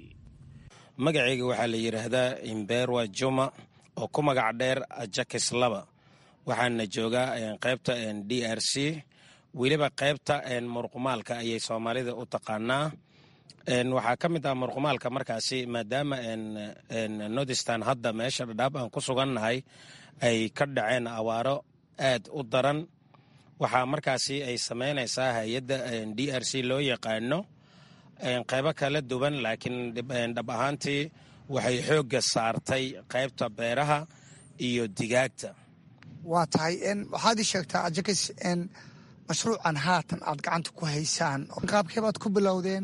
magacayga waxaa la yidhaahdaa imberwa juma oo ku magac dheer jakis laba waxaana joogaa qaybta d r c weliba qaybta murqumaalka ayay soomaalida u taqaanaa waxaa ka mid ah murqumaalka markaasi maadaama nordistan hadda meesha dhadhaab aan ku sugannahay ay ka dhaceen awaaro aad u daran waxaa markaasi ay samaynaysaa hay-adda d r c loo yaqaano qaybo kala duwan laakiin dhab ahaantii waxay xoogga saartay qaybta beeraha iyo digaagta waa tahay waxaad ii sheegtaa ajakis mashruucan haatan aad gacanta ku haysaan qaabkee baad ku bilowdeen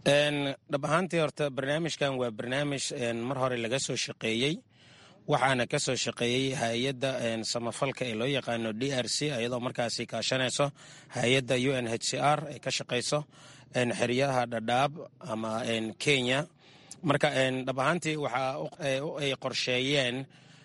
dhab ahaantii horta barnaamijkan waa barnaamij mar hore laga soo shaqeeyey waxaana ka soo shaqeeyey hay-adda samafalka ee loo yaqaano d r c iyadoo markaasi kaashanayso hay-adda u n h c r ee ka shaqayso xeryaha dhadhaab ama kenya marka dhab ahaantii waxa ay qorsheeyeen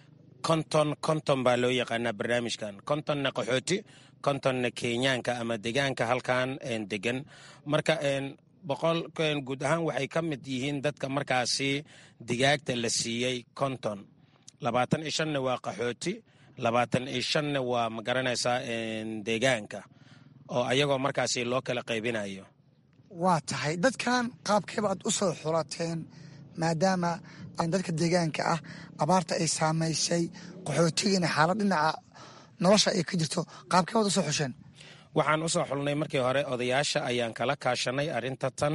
konton konton baa loo yaqaanaa barnaamijkan kontonna qaxooti kontonna kenyaanka ama degaanka halkan degan marka boqol guud ahaan waxay ka mid yihiin dadka markaasi digaagta la siiyey konton labaatan iyo shanna waa qaxooti labaatan iyo shanna waa magaranaysaa deegaanka oo ayagoo markaasi loo kala qaybinayo waa tahay dadkan qaabkeeba aad u soo xulateen maadaama dadka deegaanka ah abaarta ay saamaysay qaxootigiina xaalad dhinaca nolosha ay ka jirto qaabkeebaad u soo xusheen waxaan u soo xulnay markii hore odayaasha ayaan kala kaashanay arrinta tan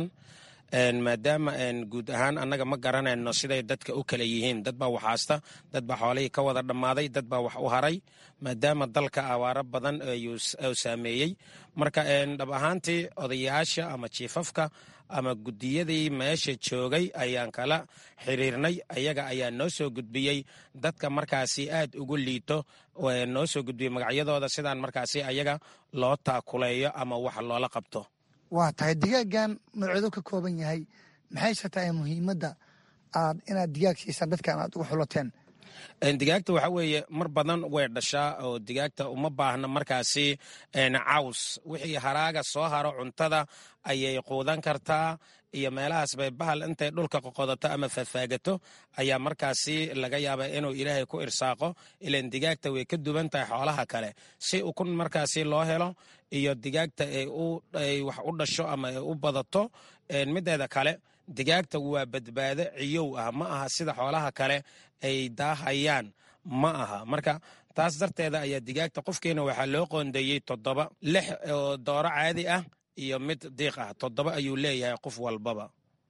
maadaama guud ahaan annaga ma garanayno siday dadka u kala yihiin dad baa waxaasta dad baa xoolihii ka wada dhammaaday dad baa wax u haray maadaama dalka awaaro badan uu saameeyey marka dhab ahaantii odayaasha ama jiifafka ama guddiyadii meesha joogay ayaan kala xiriirnay ayaga ayaa noo soo gudbiyey dadka markaasi aad ugu liito noo soo gudbiyey magacyadooda sidaan markaasi ayaga loo taakuleeyo ama wax loola qabto waa tahay digaagan nooceedu ka kooban yahay maxayse tahay muhiimadda aad inaad digaag siisaan dadkan aad ugu xulateen digaagta waxa weeye mar badan way dhashaa oo digaagta uma baahna markaasi caws wixii haraaga soo haro cuntada ayay quudan kartaa iyo meelahaas bay bahal intay dhulka qoqodato ama fafaagato ayaa markaasi laga yaaba inuu ilaahay ku irsaaqo ilan digaagta way ka duwan tahay xoolaha kale si ukun markaasi loo helo iyo digaagta ay wax u dhasho ama ay u badato mideeda kale digaagta waa badbaado ciyow ah ma aha sida xoolaha kale ay daahayaan ma aha marka taas darteeda ayaa digaagta qofkiina waxaa loo qoondeeyey toddoba lix oo dooro caadi ah iyo mid diiq ah toddoba ayuu leeyahay qof walbaba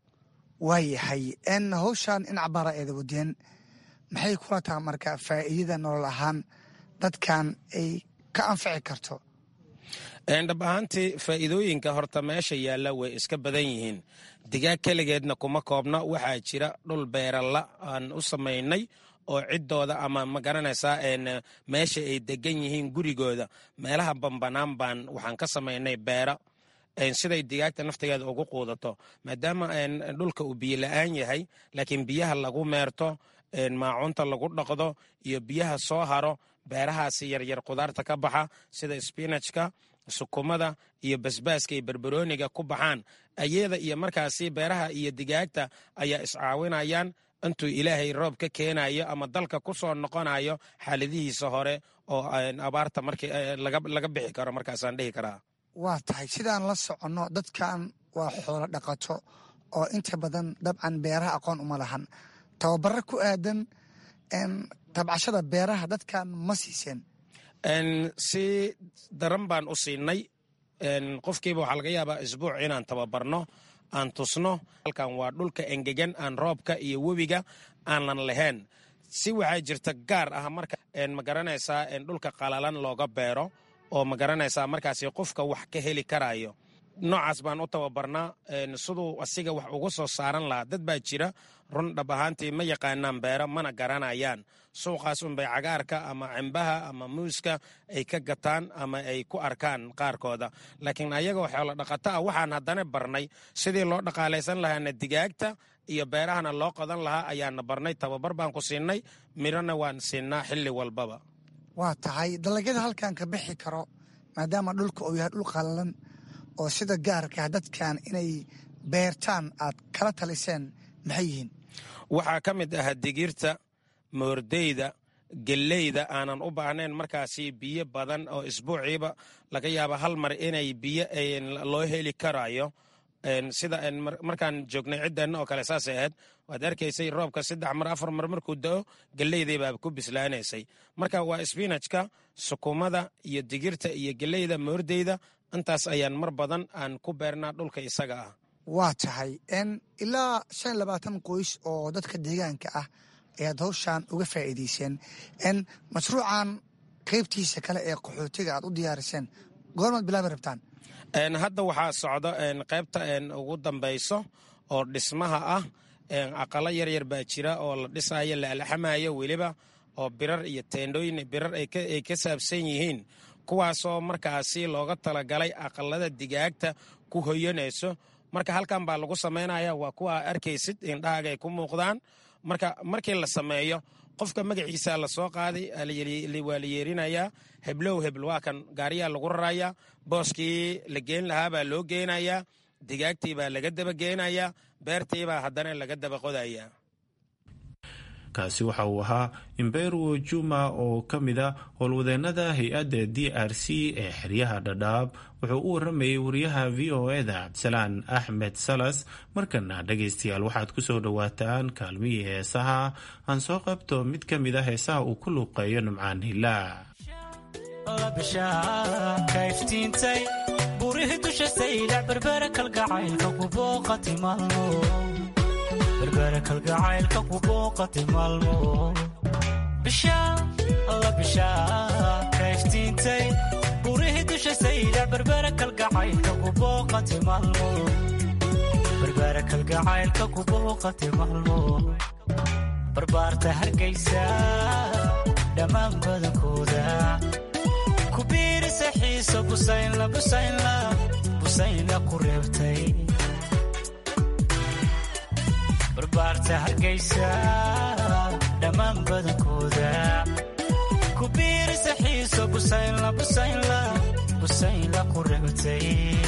waayahay n hawshan in cabaara eeda wadeen maxay kula taha marka faa'iidada nolol ahaan dadkan ay ka anfici karto dhab ahaantii faa'iidooyinka horta meesha yaalla way iska badan yihiin digaag keligeedna kuma koobna waxaa jira dhul beeralla aan u samaynay oo ciddooda ama ma garanaysaa meesha ay degan yihiin gurigooda meelaha bambanaan baan waxaan ka samaynay beera siday digaagta naftigeeda ugu quudato maadaama dhulka uu biyo la-aan yahay laakiin biyaha lagu meerto maacunta lagu dhaqdo iyo biyaha soo haro beerahaasi yaryar qudaarta ka baxa sida spinajka sukumada iyo basbaaska iyo berberooniga ku baxaan ayada iyo markaasi beeraha iyo digaagta ayaa iscaawinayaan intuu ilaahay roob ka keenayo ama dalka ku soo noqonayo xaaladihiisa hore oo abaarta markii laga bixi karo markaasaan dhihi karaa waa tahay sidaan la soconno dadkan waa xoolo dhaqato oo inta badan dabcan beeraha aqoon uma lahan tababaro ku aadan tabcashada beeraha dadkan ma siiseen si daran baan u siinay qofkiiba waxaa laga yaabaa isbuuc inaan tababarno aan tusno halkan waa dhulka engegan aan roobka iyo webiga aanan lahayn si waxaa jirta gaar ah marka ma garanaysaa dhulka qalalan looga beero oo ma garanaysaa markaasi qofka wax ka heli karayo noocaas baan u tababarnaa siduu asiga wax uga soo saaran lahaa dad baa jira run dhab ahaantii ma yaqaanaan beero mana garanayaan suuqaas unbay cagaarka ama cimbaha ama muuska ay ka gataan ama ay ku arkaan qaarkooda laakiin ayagoo xoolo dhaqato ah waxaan haddana barnay sidii loo dhaqaalaysan lahaana digaagta iyo beerahana loo qodan lahaa ayaana barnay tababar baan ku siinay midhona waan siinaa xilli walbaba waa tahay dalagyada halkan ka bixi karo maadaama dhulka uu yahay dhul qallalan oo sida gaarkaa dadkan inay beertaan aad kala taliseen maxay yihiin waxaa ka mid ah digirta moordeyda geleyda aanan u baahnayn markaasi biyo badan oo isbuuciiba laga yaaba hal mar inay biyo loo heli karayo sida markaan joognay ciddeenna oo kale saasay ahayd waad arkaysay roobka saddex mar afar mar markuu da'o geleydii baa ku bislaanaysay marka waa sbinajka sukumada iyo digirta iyo geleyda moordeyda intaas ayaan mar badan aan ku beernaa dhulka isaga ah waa tahay ilaa shan labaatan qoys oo dadka deegaanka ah ayaad hawshaan uga faa'iidayseen mashruucan qaybtiisa kale ee qaxootiga aad u diyaariseen goormaad bilaabi rabtaan hadda waxaa socdo qaybta ugu dambayso oo dhismaha ah aqalo yaryar baa jira oo la dhisayo la alxamayo weliba oo birar iyo teendhooyin birar ay ka saabsan yihiin kuwaasoo markaasi looga talagalay aqalada digaagta ku hoyanayso marka halkan baa lagu samaynaya waa kuwa arkaysid indhahaaga ay ku muuqdaan marka markii la sameeyo qofka magaciisa la soo qaaday waa la yeerinayaa heblow hebl waa kan gaariyaa lagu rarayaa booskii la geen lahaa baa loo geenayaa digaagtii baa laga daba geenayaa beertii baa haddana laga daba qodayaa kaasi waxa uu ahaa imberuo juma oo ka mid a howlwadeennada hay-adda d r c ee xeryaha dhadhaab wuxuu u waramayay wariyaha v o eda cabdisalaan axmed salas markana dhegaystayaal waxaad ku soo dhowaataan kaalmihii heesaha aan soo qabto mid ka mid a heesaha uu ku luuqeeyo nimcaan hilaa berbera kalgacaylka ku booqati maalmo bisha alla bisha kayftiintay burihii dusha sayda berbera kalgacaylka ku booqati maalmo berbera kalgacaylka ku booqati maalmo barbaarta hargaysa dhammaan badankooda ku biirisa xiiso busaynla busaynla busaynla ku reebtay barbaarta hargaysa dhammaan badankooda ku biirisa xiiso busaynla busaynla busaynla ku reebtay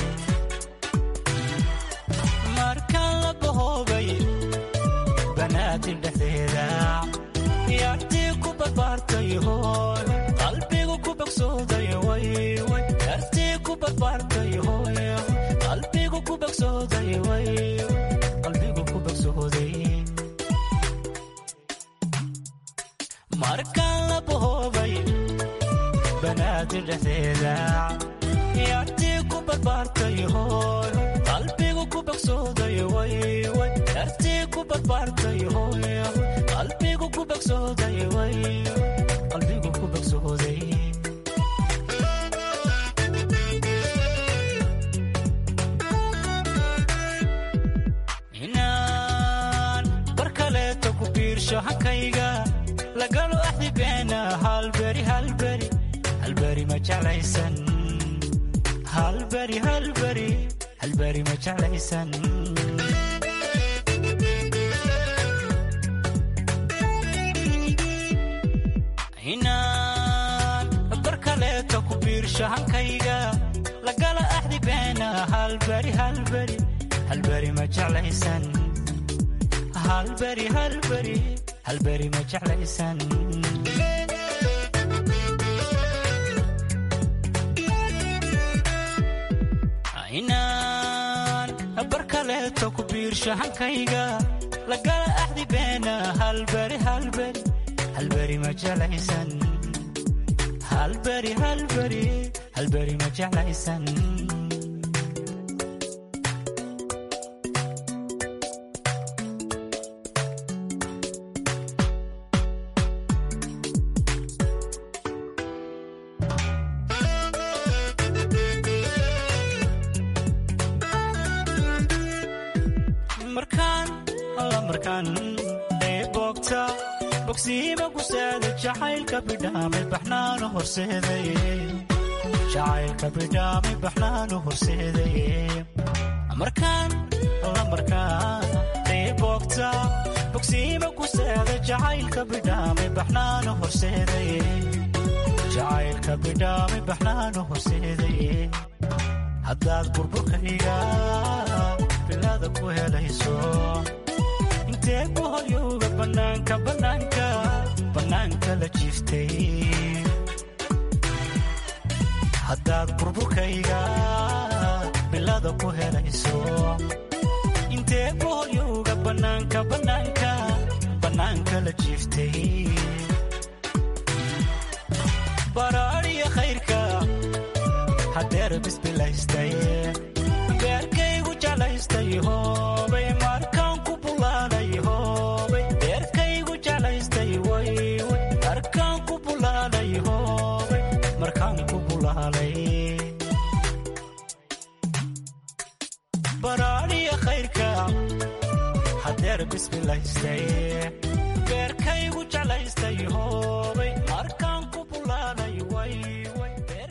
markaan la bahoobay banaadir dhexdeeda yaartii ku barbaartay hooy qalbigu ku bogsooday wayway yaartii ku barbaartay hooy qalbigu ku bogsooday way markaan la bahoobay banaadir dhexdeeda yaartii ku barbaartay hooy qalbigu ku bogsooday wayway yaartii ku barbaartay hooy qalbigu ku bogsooday way qalbigu ku bogsooday hankayga lagalo axdibeena halberi halberi halberi ma jeclaysan halberi halberi halberi ma jeclaysan inaan bar kaleeto ku biirsho hankayga lagala axdi beena halberi halberi halberi ma jeclaysan halberi halberi halberi ma jeclaysan inaan bar kaleeto ku biirsho hankayga lagala axdi beena halberi halberi halberi ma jeclaysan halberi halberi halberi ma jeclaysan markaan alla markaan ee boogta bogsiima ku saada jacaylka bidhaamay baxnaanu horseeday jacaylka bidhaamay baxnaanu horseeday markaan alla markaan ee boogta bogsiima ku saada jacaylka bidhaamay baxnaanu horseeday jacaylka bidhaamay baxnaanu horseeday haddaad burburkayga bilada ku helayso intee ku horyowga bannaanka bannaanka bannaanka la jiiftay haddaad burburkayga bilada ku helayso intee ku horyowga bannaanka bannaanka bannaanka la jiiftay baraadhiya khayrka hadeer bisbilaystay beerkaygu jeclaystay hoobay markaan ku bulaalay hoobay beerkaygu jeclaystay wayway markaan ku bulaalay hoobay markaan ku bulaalay baraadhiya khayrka hadeer bisbilaystay beerkaygu jeclaystay hoobay markaan ku bulaalay wayway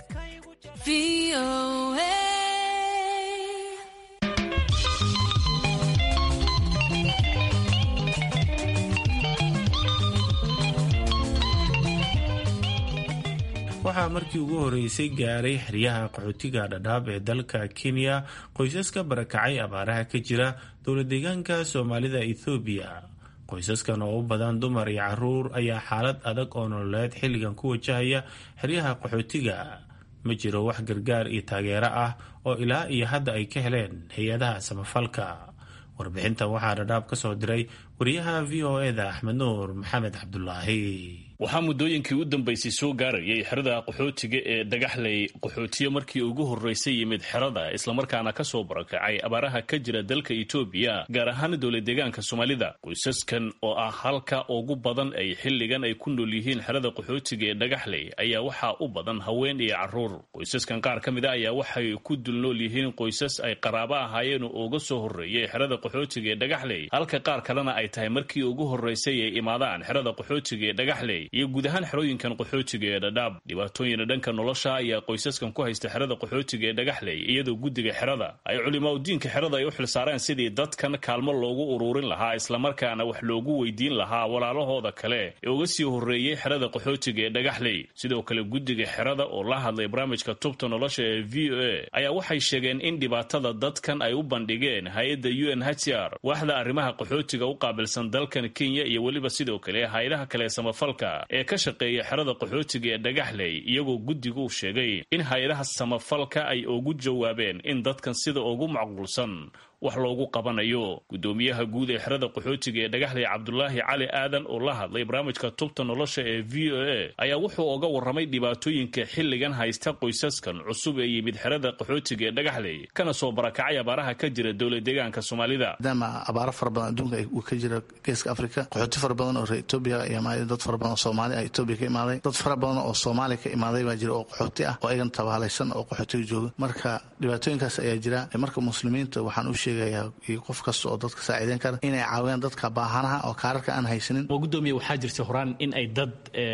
waxaa markii ugu horeysay gaaray xeryaha qaxootiga dhadhaab ee dalka kenya qoysaska barakacay abaaraha ka jira dowla deegaanka soomaalida ethoobiya qoysaskan oo u badan dumar iyo caruur ayaa xaalad adag oo nololeed xilligan ku wajahaya xeryaha qaxootiga ma jiro wax gargaar iyo taageero ah oo ilaa iyo hadda ay ka heleen hay-adaha samafalka warbixintan waxaa dhadhaab ka soo diray wariyaha v o eda axmed nuur maxamed cabdulaahi waxaa muddooyinkii u dambaysay soo gaarayay xerada qaxootiga ee dagaxley qaxootiyo markii ugu horreysay yimid xerada islamarkaana ka soo barakacay abaaraha ka jira dalka etoobiya gaar ahaan dowla deegaanka soomaalida qoysaskan oo ah halka ugu badan ay xilligan ay ku nool yihiin xerada qaxootiga ee dhagaxley ayaa waxaa u badan haween iyo caruur qoysaskan qaar ka mid a ayaa waxay ku dul nool yihiin qoysas ay qaraabo ahaayeen oo uga soo horreeyay xerada qaxootiga ee dhagaxley halka qaar kalena ay tahay markii ugu horreysay ay imaadaan xerada qaxootiga ee dhagaxley iyo guud ahaan xerooyinkan qaxootiga ee dhadhaab dhibaatooyina dhanka nolosha ayaa qoysaskan ku haysta xerada qaxootiga ee dhagaxley iyadoo guddiga xerada ay culimaadudiinka xerada ay u xilsaareen sidii dadkan kaalmo loogu uruurin lahaa islamarkaana wax loogu weydiin lahaa walaalahooda kale ee uga sii horreeyey xerada qaxootiga ee dhagaxley sidoo kale guddiga xerada oo la hadlay barnaamijka tubta nolosha ee v o a ayaa waxay sheegeen in dhibaatada dadkan ay u bandhigeen hay-adda u n hcr waaxda arrimaha qaxootiga u qaabilsan dalkan kenya iyo weliba sidoo kale hay-adaha kale samafalka ee ka shaqeeya xerada qaxootiga ee dhagaxley iyagoo guddigu sheegay in hay-adaha samafalka ay ugu jawaabeen in dadkan sida ugu macquulsan wax loogu qabanayo guddoomiyaha guud ee xerada qaxootiga ee dhagaxley cabdulaahi cali aadan oo la hadlay barnaamijka tubta nolosha ee v o a ayaa wuxuu oga warramay dhibaatooyinka xilligan haysta qoysaskan cusub ee yimid xerada qaxootiga ee dhagaxley kana soo barakacay abaaraha ka jira dowla deegaanka soomaalida maadaama abaaro fara badan adduunka uu ka jira geeska afrika qaxooti fara badan oo reer etoobiya iyo dad fara badan oo soomaali ah etoobiya ka imaaday dad fara badan oo soomaaliya ka imaaday baa jira oo qaxooti ah oo ayagan tabaalaysan oo qaxootiga jooga marka dhibaatooyinkaas ayaa jira marka muslimiinta waxaan u sheegay sheegayaa iyo qof kasta oo dadka saaciideyn kara inay caawiyaan dadka baahanaha oo kaararka aan haysanin oo gudoomiya waxaa jirta horaan in ay dad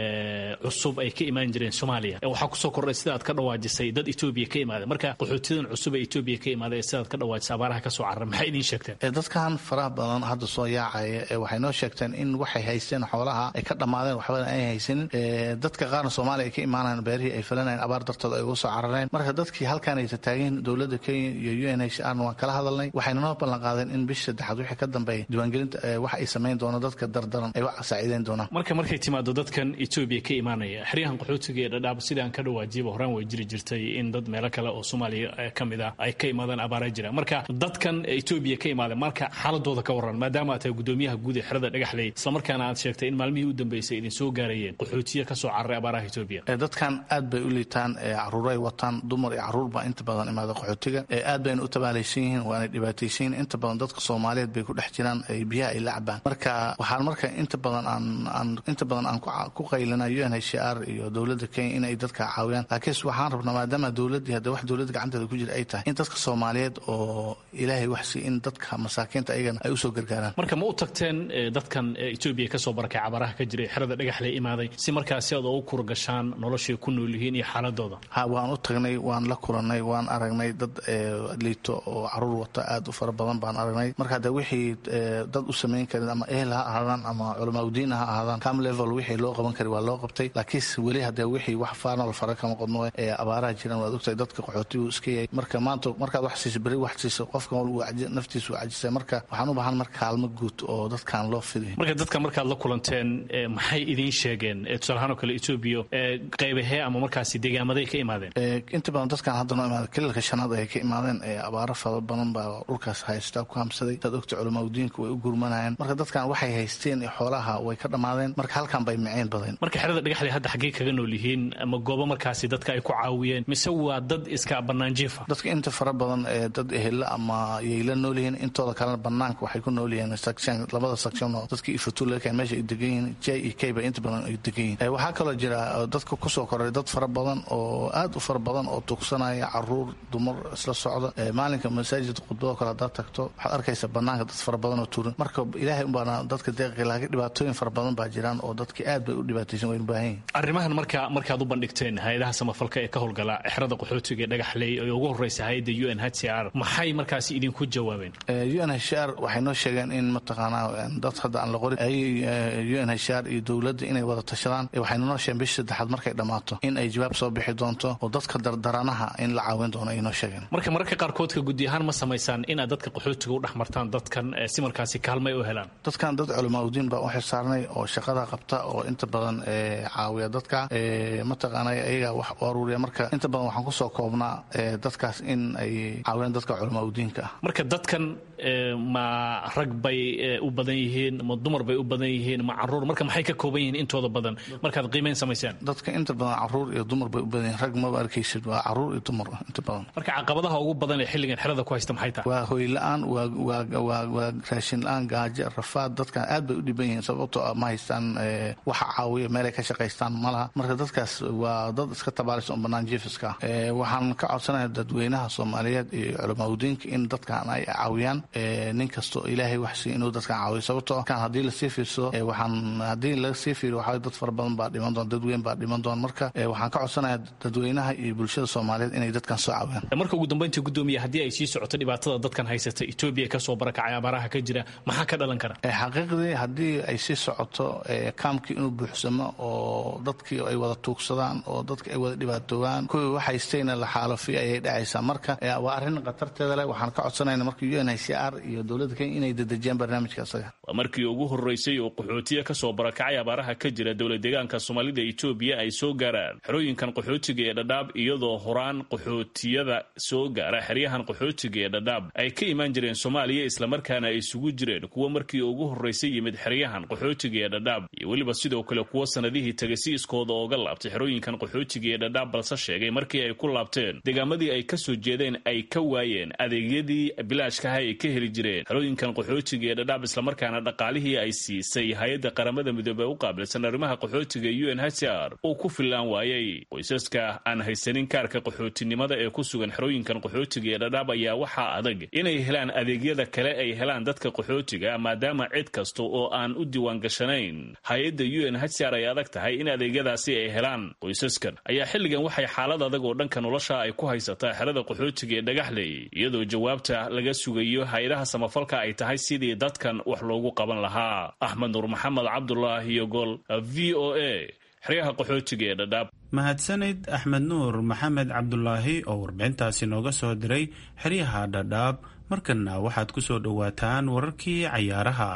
cusub ay ka imaan jireen soomaaliya waxaa kusoo kordhay sida aad ka dhawaajisay dad etoobiya ka imaada marka qaxootiyadan cusub ee etoobiya ka imaada ee sidaad ka dhawaajisay abaaraha kasoo carara maxay idiin sheegteen dadkan faraha badan hadda soo yaacaya waxay noo sheegteen in waxay haysteen xoolaha ay ka dhammaadeen waxbana ay haysanin dadka qaarna soomaaliya ay ka imaanayaan beerihii ay falanayeen abaar dartood ay uga soo carareen marka dadkii halkaan ay tataageen dowladda kenya iyo u n h rna waan kala hadalnay waxayna noo ballan qaadeen in bisha saddexaad wixii ka dambeeya diiwaangelinta wax ay samayn doonaan dadka dardaran ay wax saaciideyn doonaan marka markay timaado dadkan etoobiya ka imaanaya xeryahan qaxootiga ee dhadhaab sidaan ka dhawaajiyaba horaan way jiri jirtay in dad meelo kale oo soomaaliya ka mid ah ay ka imaadaan abaara jira marka dadkan etoobiya ka imaada marka xaaladooda ka waran maadaama aad tahay gudoomiyaha guud ee xerada dhagaxley islamarkaana aad sheegtay in maalmihii u dambeysay idin soo gaarayeen qaxootiya ka soo cararay abaaraha etoobiya dadkan aad bay u liitaan caruuray wataan dumar iyo caruur baa inta badan imaada qaxootiga aad bayna u tabaalaysan yihiin waana dhibaataysan yihiin inta badan dadka soomaaliyeed bay ku dhex jiraan biyaha ay la cabaan marka waxaan marka inta badan aan inta badan aan ku qaylina u n h r iyo dowladda kenya in ay dadka caawiyaan laakiinse waxaan rabnaa maadaama dowladdii hadda wax dowladda gacanteeda ku jira ay tahay in dadka soomaaliyeed oo ilaahay wax si in dadka masaakiinta ayagana ay usoo gargaaraan marka ma u tagteen dadkan etoobiya kasoo barakay cabaraha ka jiray xerada dhagaxley imaaday si markaasi aad ugu kurgashaan noloshay ku nool yihiin iyo xaaladooda ha waan u tagnay waan la kulannay waan aragnay dad liito oo caruur wata aad u fara badan baan aragnay marka hadde wixii dad u samayn karin ama ehel ha ahaadaan ama culamaa udiin ha ahaadaan cam level wixii loo qaban kari waa loo qabtay laakiinse weli haddee wixii wax faanal fara kama qodno ee abaaraha jiraan waad ogtahay dadka qaxootigu iska yahay marka maanta markaad wax siiso beri wax siiso qofka naftiisu uu cajisay marka waxaan u baahan marka kaalmo guud oo dadkan loo fidiyo marka dadka markaad la kulanteen maxay idiin sheegeen tusaalahaan oo kale etoobiya qaybahee ama markaasi deegaamaday ka imaadeen inta badan dadkan hadda noo imaada kaliilka shanaad ay ka imaadeen abaaro fara badan baa dhulkaas haystaa ku hamsaday dad ogta culamaa udiinka way u gurmanayaan marka dadkan waxay haysteen xoolaha way ka dhammaadeen marka halkan bay miceen badeen marka xerada dhagaxley hadda xaggee kaga nool yihiin ama goobo markaasi dadka ay ku caawiyeen mise waa dad iska banaanjiifa dadka inta fara badan ee dad ehela ama yay la nool yihiin intooda kalena banaanka waxay ku nool yihiin section labada section oo dadka ifatulaka meesha ay degan yihiin j e k ba inta badan ay degan yihiin waxaa kaloo jira dadka kusoo koray dad fara badan oo aad u fara badan oo tugsanaya caruur dumar isla socda maalinka masaajidka khudbado kale haddaad tagto waxaad arkaysa banaanka dad fara badan oo tuuran marka ilaahay unbaana dadka deeqi laakiin dhibaatooyin fara badan baa jiraan oo dadki aad bay u dhibaataysan waynu baahan yihin arrimahan marka markaad u bandhigteen hay-adaha samafalka ee ka howlgala xerada qaxootiga ee dhagaxley ee ugu horreysa hay-adda u n h c r maxay markaasi idinku jawaabeen u n h r waxay noo sheegeen in mataqaanaa dad hadda aan la qorin u n h r iyo dowladda inay wada tashadaan waxayna noo sheegeen bisha saddexaad markay dhammaato in ay jawaab soo bixi doonto oo dadka dardaranaha in la caawin doono ay noo sheegeen marka mararka qaarkoodka guddi ahaan ma samaysaan inaad dadka qaxootiga u dhex martaan dadkan si markaasi kaalmay u helaan dadkan dad culamaa udiin baa u xilsaarnay oo shaqada qabta oo inta badan caawiya dadka mataqaana ayaga wax u aruuriya marka inta badan waxaan kusoo koobnaa dadkaas in ay caawiyaan dadka culamaa udiinka ah marka dadkan ma rag bay u badan yihiin ma dumar bay u badan yihiin ma caruur marka maxay ka kooban yihiin intooda badan markaad qiimeyn samaysaan dadka inta badan caruur iyo dumar bay u badan yihiin rag maba arkaysid waa caruur iyo dumar inta badan marka caqabadaha ugu badan ee xilligan xerada ku haysta maxay tahay waa hoy la-aan waa raashin la-aan gaajo rafaad dadkan aad bay u dhiban yihiin sababtoo ah ma haystaan waxa caawiya meelay ka shaqaystaan ma laha marka dadkaas waa dad iska tabaalaysa un banaan jiifiska ah waxaan ka codsanaya dadweynaha soomaaliyeed iyo culamaa udiinka in dadkan ay caawiyaan nin kasto ilaahay wax siiy inuu dadkan caawiyo sababtoo kan haddii lasii fiirsado waxaan haddii laga sii fiiriyo waxaa dad fara badan baa dhiman doon dad weyn baa dhiman doon marka waxaan ka codsanaya dadweynaha iyo bulshada soomaaliyeed inay dadkan soo caawiyaan marka ugu dambeyntii gudoomiya haddii ay sii socoto dhibaatada dadkan haysata etoobiya kasoo barakacay abaaraha ka jira maxaa ka dhalan kara xaqiiqdii haddii ay sii socoto kaamkii inuu buuxsamo oo dadkii ay wada tuugsadaan oo dadki ay wada dhibaatoobaan kuwii wax haystayna la xaalafiyo ayay dhacaysaa marka waa arrin khatarteeda leh waxaan ka codsanayna marka u n h c r iyo dowladda kenya inay dedejiyaan barnaamijka isaga waa markii ugu horreysay oo qaxootiya kasoo barakacay abaaraha ka jira dowlad deegaanka soomaalida etoobiya ay soo gaaraan xerooyinkan qaxootiga ee dhadhaab iyadoo horaan qaxootiyada soo gaara xeryahan qaxootiga ee dhadhaab ay ka imaan jireen soomaaliya islamarkaana ay isugu jireen kuwa markii ugu horreysay yimid xeryahan qaxootiga ee dhadhaab iyo weliba sidoo kale kuwa sanadihii tegay si iskooda ooga laabtay xerooyinkan qaxootiga ee dhadhaab balse sheegay markii ay ku laabteen deegaamadii ay kasoo jeedeen ay ka waayeen adeegyadii bilaashkaha ay ka heli jireen xerooyinkan qaxootiga ee dhadhaab islamarkaana dhaqaalihii ay siisay hay-adda qaramada midoobey u qaabilsan arrimaha qaxootiga u n h r uu ku fillaan waayey qoysaska aan haysanin kaarka qaxootinimada ee ku sugan xerooyinkan qaxootiga ee dhadhaab ayaa waxaa adag inay helaan adeegyada kale ay helaan dadka qaxootiga maadaama cid kasta oo aan u diiwaangashanayn hay-adda u n h r ay adag tahay in adeegyadaasi ay helaan qoysaskan ayaa xilligan waxay xaalad adag oo dhanka nolosha ay ku haysataa xerada qaxootiga ee dhagaxley iyadoo jawaabta laga sugayo hay-adaha samafalka ay tahay sidii dadkan wax loogu qaban lahaa axmed nuur maxamed cabdulaahi iyo gol v o a xeryaha qaxootiga ee dhadhaab mahadsanid axmed nuur maxamed cabdulaahi oo warbixintaasi nooga soo diray xeryaha dhadhaab markanna waxaad ku soo dhowaataan wararkii cayaaraha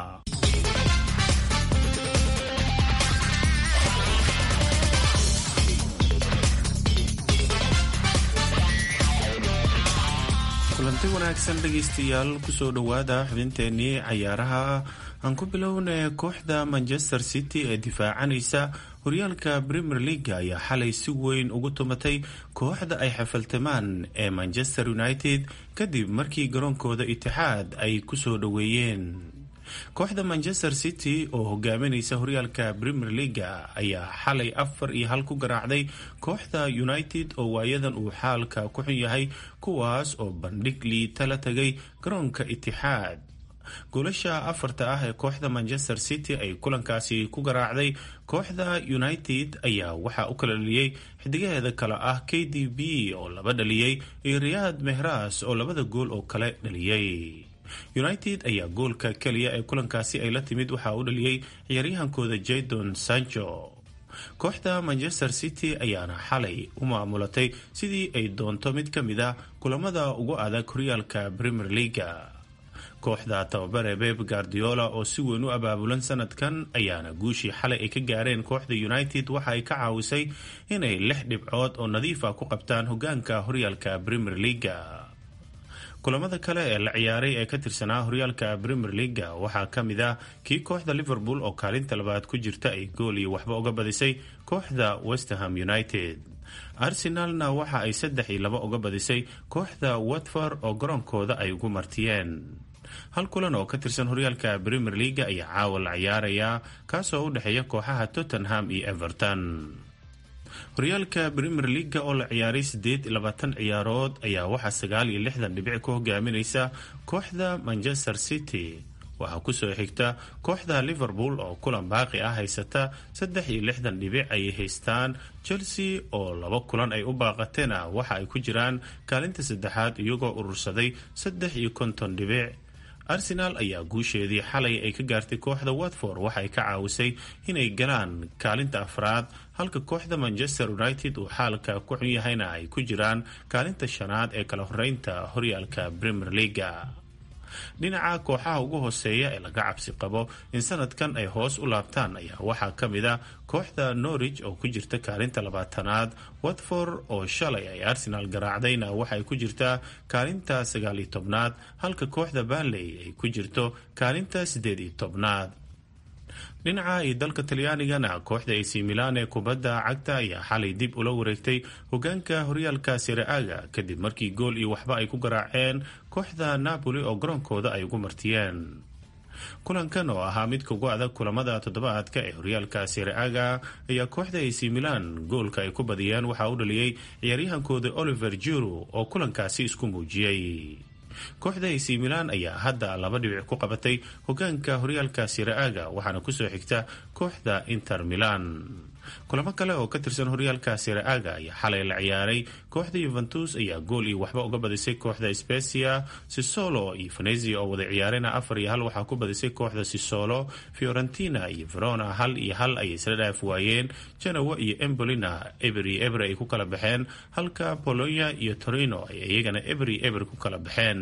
kulanti wanaagsan dhegaystayaal kusoo dhowaada xubinteenii cayaaraha aan ku bilowna kooxda manchester city ee difaacanaysa horyaalka premier leaga ayaa xalay si weyn ugu tumatay kooxda ay xafaltamaan ee manchester united kadib markii garoonkooda itixaad ay kusoo dhoweeyeen kooxda manchester city oo hogaaminaysa horyaalka premier leaga ayaa xalay afar iyo hal ku garaacday kooxda united oo waayadan uu xaalka ku xun yahay kuwaas oo bandhig liita la tagay garoonka itixaad goolasha afarta ah ee kooxda manchester city ay kulankaasi ku garaacday kooxda united ayaa waxaa u kala dhaliyey xidigaheeda kale ah k d b oo laba dhaliyey iyo riyaad mehras oo labada gool oo kale dhaliyey united ayaa goolka keliya ee kulankaasi ay la timid waxaa u dhaliyey ciyaaryahankooda jadon sancho kooxda manchester city ayaana xalay u maamulatay sidii ay doonto mid ka mid a kulamada ugu adag horyaalka premier leaga kooxda tababare beb guardiola oo si weyn u abaabulan sanadkan ayaana guushii xalay ay ka gaareen kooxda united waxa ay ka caawisay inay lix dhibcood oo nadiifa ku qabtaan hogaanka horyaalka premier leaga kulamada kale ee la ciyaaray ee ka tirsanaa horyaalka premier leaga waxaa ka mid ah kii kooxda liverpool oo kaalinta labaad ku jirta ay gool iyo waxba uga badisay kooxda westerham united arsenalna waxa ay saddex iyo laba uga badisay kooxda watford oo garoonkooda ay ugu martiyeen hal kulan oo ka tirsan horyaalka premier leaga ayaa caawa la ciyaarayaa kaasoo u dhexeeya kooxaha tottenham iyo everton horyaalka premier leaga oo la ciyaaray siddeed iyo labaatan ciyaarood ayaa waxaa sagaal iyo lixdan dhibic ku hogaaminaysa kooxda manchester city waxaa kusoo xigta kooxda liverpool oo kulan baaqi ah haysata saddex iyo lixdan dhibic ayay haystaan chelsea oo laba kulan ay u baaqateena waxa ay ku jiraan kaalinta saddexaad iyagoo urursaday saddex iyo konton dhibic arsenal ayaa guusheedii xalay ay ka gaartay kooxda watford waxa ay ka caawisay inay galaan kaalinta afraad halka kooxda manchester united uu xaalka ku xun yahayna ay ku jiraan kaalinta shanaad ee kala horeynta horyaalka premier leaga dhinaca kooxaha ugu hooseeya ee laga cabsi qabo in sanadkan ay hoos u laabtaan ayaa waxaa ka mid a kooxda norwich oo ku jirta kaalinta labaatanaad watford oo shalay ay arsenal garaacdayna waxay ku jirtaa kaalinta sagaal iyo tobnaad halka kooxda banley ay ku jirto kaalinta siddeed iyo tobnaad dhinaca iyo dalka talyaanigana kooxda ac milan ee kubadda cagta ayaa xalay dib ula wareegtay hogaanka horyaalka sire-aga kadib markii gool iyo waxba ay ku garaaceen kooxda napoli oo garoonkooda ay ugu martiyeen kulankan oo ahaa midka ugu adag kulamada toddobaadka ee horyaalka sire-aga ayaa kooxda ac milan goolka ay ku badiyeen waxaa u dhaliyey ciyaaryahankooda oliver juru oo kulankaasi isku muujiyey kooxda ac milan ayaa hadda laba dhibic ku qabatay hogaanka horyaalka sire-aga waxaana kusoo xigta kooxda inter milan kulamo kale oo ka tirsan horyaalka sire-aga ayaa xalay la ciyaaray kooxda yuventus ayaa gool iyo waxba uga badisay kooxda specia sisolo iyo venezia oo wada ciyaarena afar iyo hal waxaa ku badisay kooxda sisolo fiorentina iyo verona hal iyo hal ayay isla dhaaf waayeen janowa iyo embolina eber iyo eber ay ku kala baxeen halka polonia iyo torino ay iyagana eber iyo eber ku kala baxeen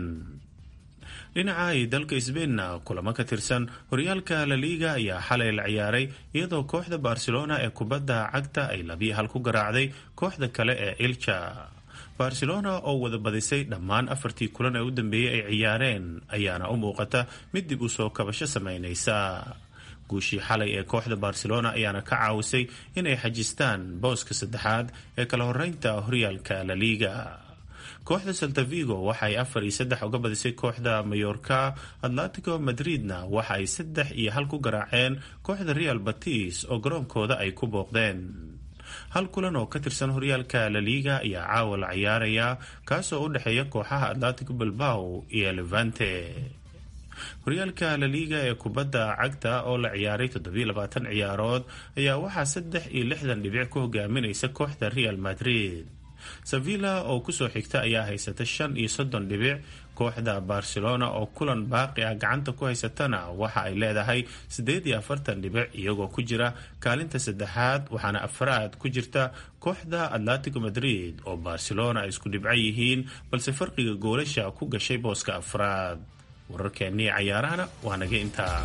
dhinaca iyo dalka sbainna kulamo ka tirsan horyaalka laliga ayaa xalay la ciyaaray iyadoo kooxda barcelona ee kubadda cagta ay labiyo hal ku garaacday kooxda kale ee ilja barcelona oo wada badisay dhammaan afartii kulan ee u dambeeyey ay ciyaareen ayaana u muuqata mid dib u soo kabasho sameynaysa guushii xalay ee kooxda barcelona ayaana ka caawisay inay xajistaan booska saddexaad ee kala horeynta horyaalka laliga kooxda saltavigo waxa ay afar iyo saddex uga badisay kooxda mayorka atletico madridna waxa ay saddex iyo hal ku garaaceen kooxda real batis oo garoonkooda ay ku booqdeen hal kulan oo ka tirsan horyaalka laliga ayaa caawa la ciyaaraya kaasoo u dhexeeya kooxaha atletico bilbao iyo levante horyaalka laliga ee kubadda cagta oo la ciyaaray toddobiilabaatan ciyaarood ayaa waxaa saddex iyo lixdan dhibic ku hogaaminaysa kooxda real madrid sevilla oo kusoo xigta ayaa haysata shan iyo soddon dhibic kooxda barcelona oo kulan baaqi ah gacanta ku haysatana waxa ay leedahay siddeed iyo afartan dhibic iyagoo ku jira kaalinta saddexaad waxaana afraad ku jirta kooxda atletico madrid oo barcelona ay isku dhibco yihiin balse farqiga goolasha ku gashay booska afraad wararkeennii cayaarahana waa naga intaa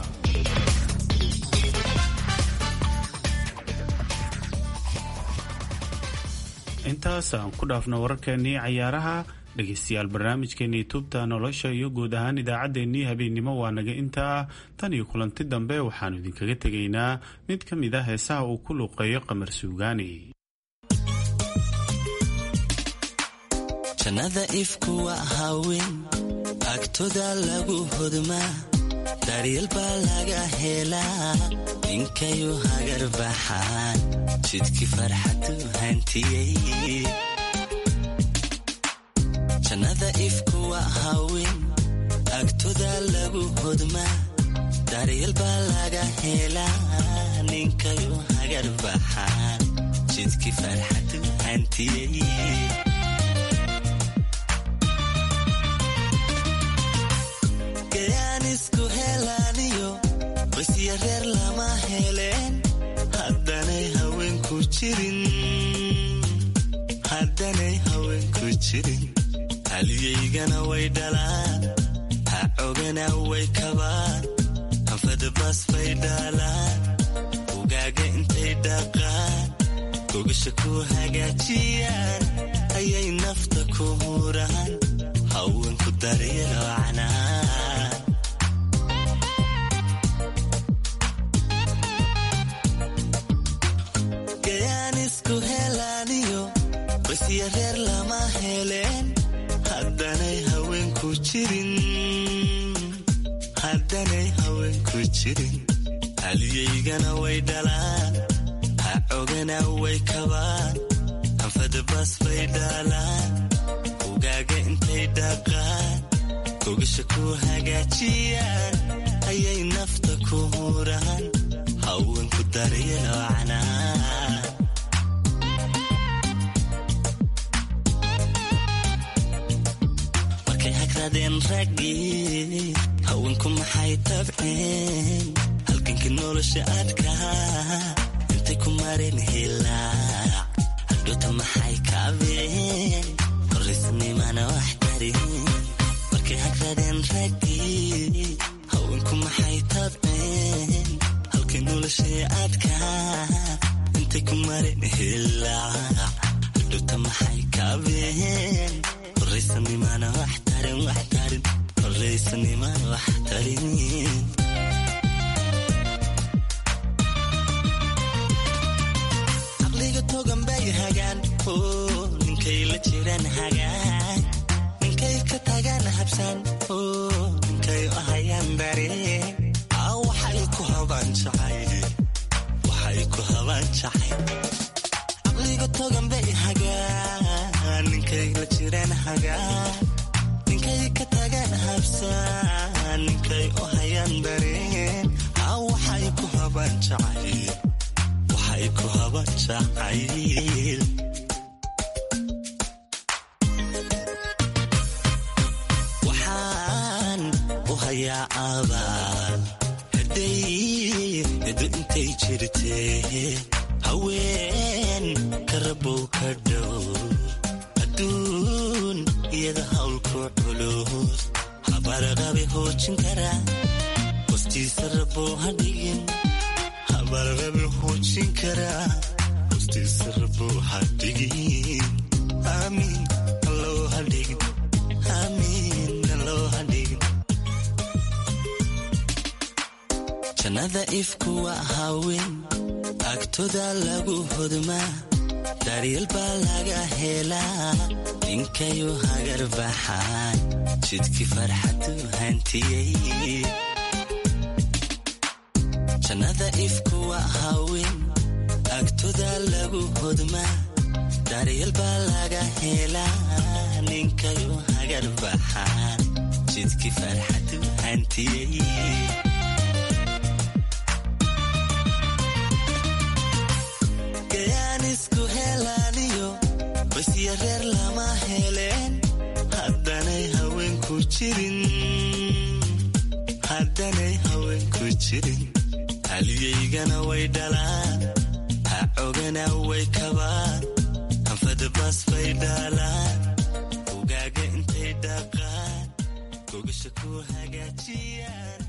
intaas aan ku dhaafno wararkeennii cayaaraha dhegeystayaal barnaamijkeenii tubta nolosha iyo guud ahaan idaacaddeenii habeennimo waa naga intaa tan iyo kulanti dambe waxaannu idinkaga tegaynaa mid ka mid ah heesaha uu ku luuqeeyo qamar suugaani jannada ifku waa haween agtoda lagu hodmaa daryeel baa laga helaa ninkayu hagar baxaan jidkii farxadu hantiyey jannada ifku waa haween agtoda lagu hodmaa daryeel baa laga helaa ninkayu hagar baxaan jidkii farxadu hantiyey qoysya reer lama heleen haddanay haweenku jirin haliyaygana way dhalaan ha cogana way kabaan anfadabas bay dhaalaan ugaaga intay dhaqaan gogasha ku hagaajiyaan ayay nafta ku huraan haweenku daryelo canaan qoysya reer lama heleen haddanay haweenku jirin haliyaygana way dhalaan ha cogana way kabaan anfadabas bay dhaalaan ugaaga intay dhaqaan gogasha ku hagaajiyaan ayay nafta ku huraan haweenku daryelo canaan raggii haweenku maxay tabceen halganka nolosha adkaa intay ku mareen hilaac hadhoota maxay kaabeen horaysnimana wax darin markay hagradeen raggii haweenku maxay tabceen halkay nolosha adkaa intay ku mareen hilaac hadhoota maxay kaabeen horaysanimana wax tarin wax tarin horaysanimana wax tarin caqliga togan bay hagaan oo ninkay la jiraan hagaan ninkay ka tagaan habsaan oo ninkay u hayaan dareen aa waxay ku habaan jacay waxay ku habaan jacay caqliga togan bay hagaan ninkay la jiraan hagaan ninkay ka tagaan habsaan ninkay u hayaan dareen aa waxay ku habaan jacayl waxay ku habaan jacayl waxaan u hayaa abaal haday edu intay jirtee haween karabow ka dhow aduun iyada hawlku culus habarqabe hoojin karaa hostiisa raboo hadhigin habarqabe hoojin karaa hostiisa raboo hadhigin aamiin alloo hadhigin aamiin alloo hadhigin jannada ifku waa haween agtoda lagu hodmaa daryeel baa laga helaa ninkayu hagar baxaan jidkii farxadu hantiyey jannada ifkuwa hawin agtoda lagu hodmaa daryeel baa laga helaa ninkayu hagar baxaan jidkii farxadu hantiyey gayaan isku helaaniyo basya reer lama heleen haddanay haweenku jirin haddanay haweenku jirin haliyaygana way dhalaan hacogana way kabaan hanfadabas bay dhaalaan ugaaga intay dhaqaan gogasha ku hagaajiyaan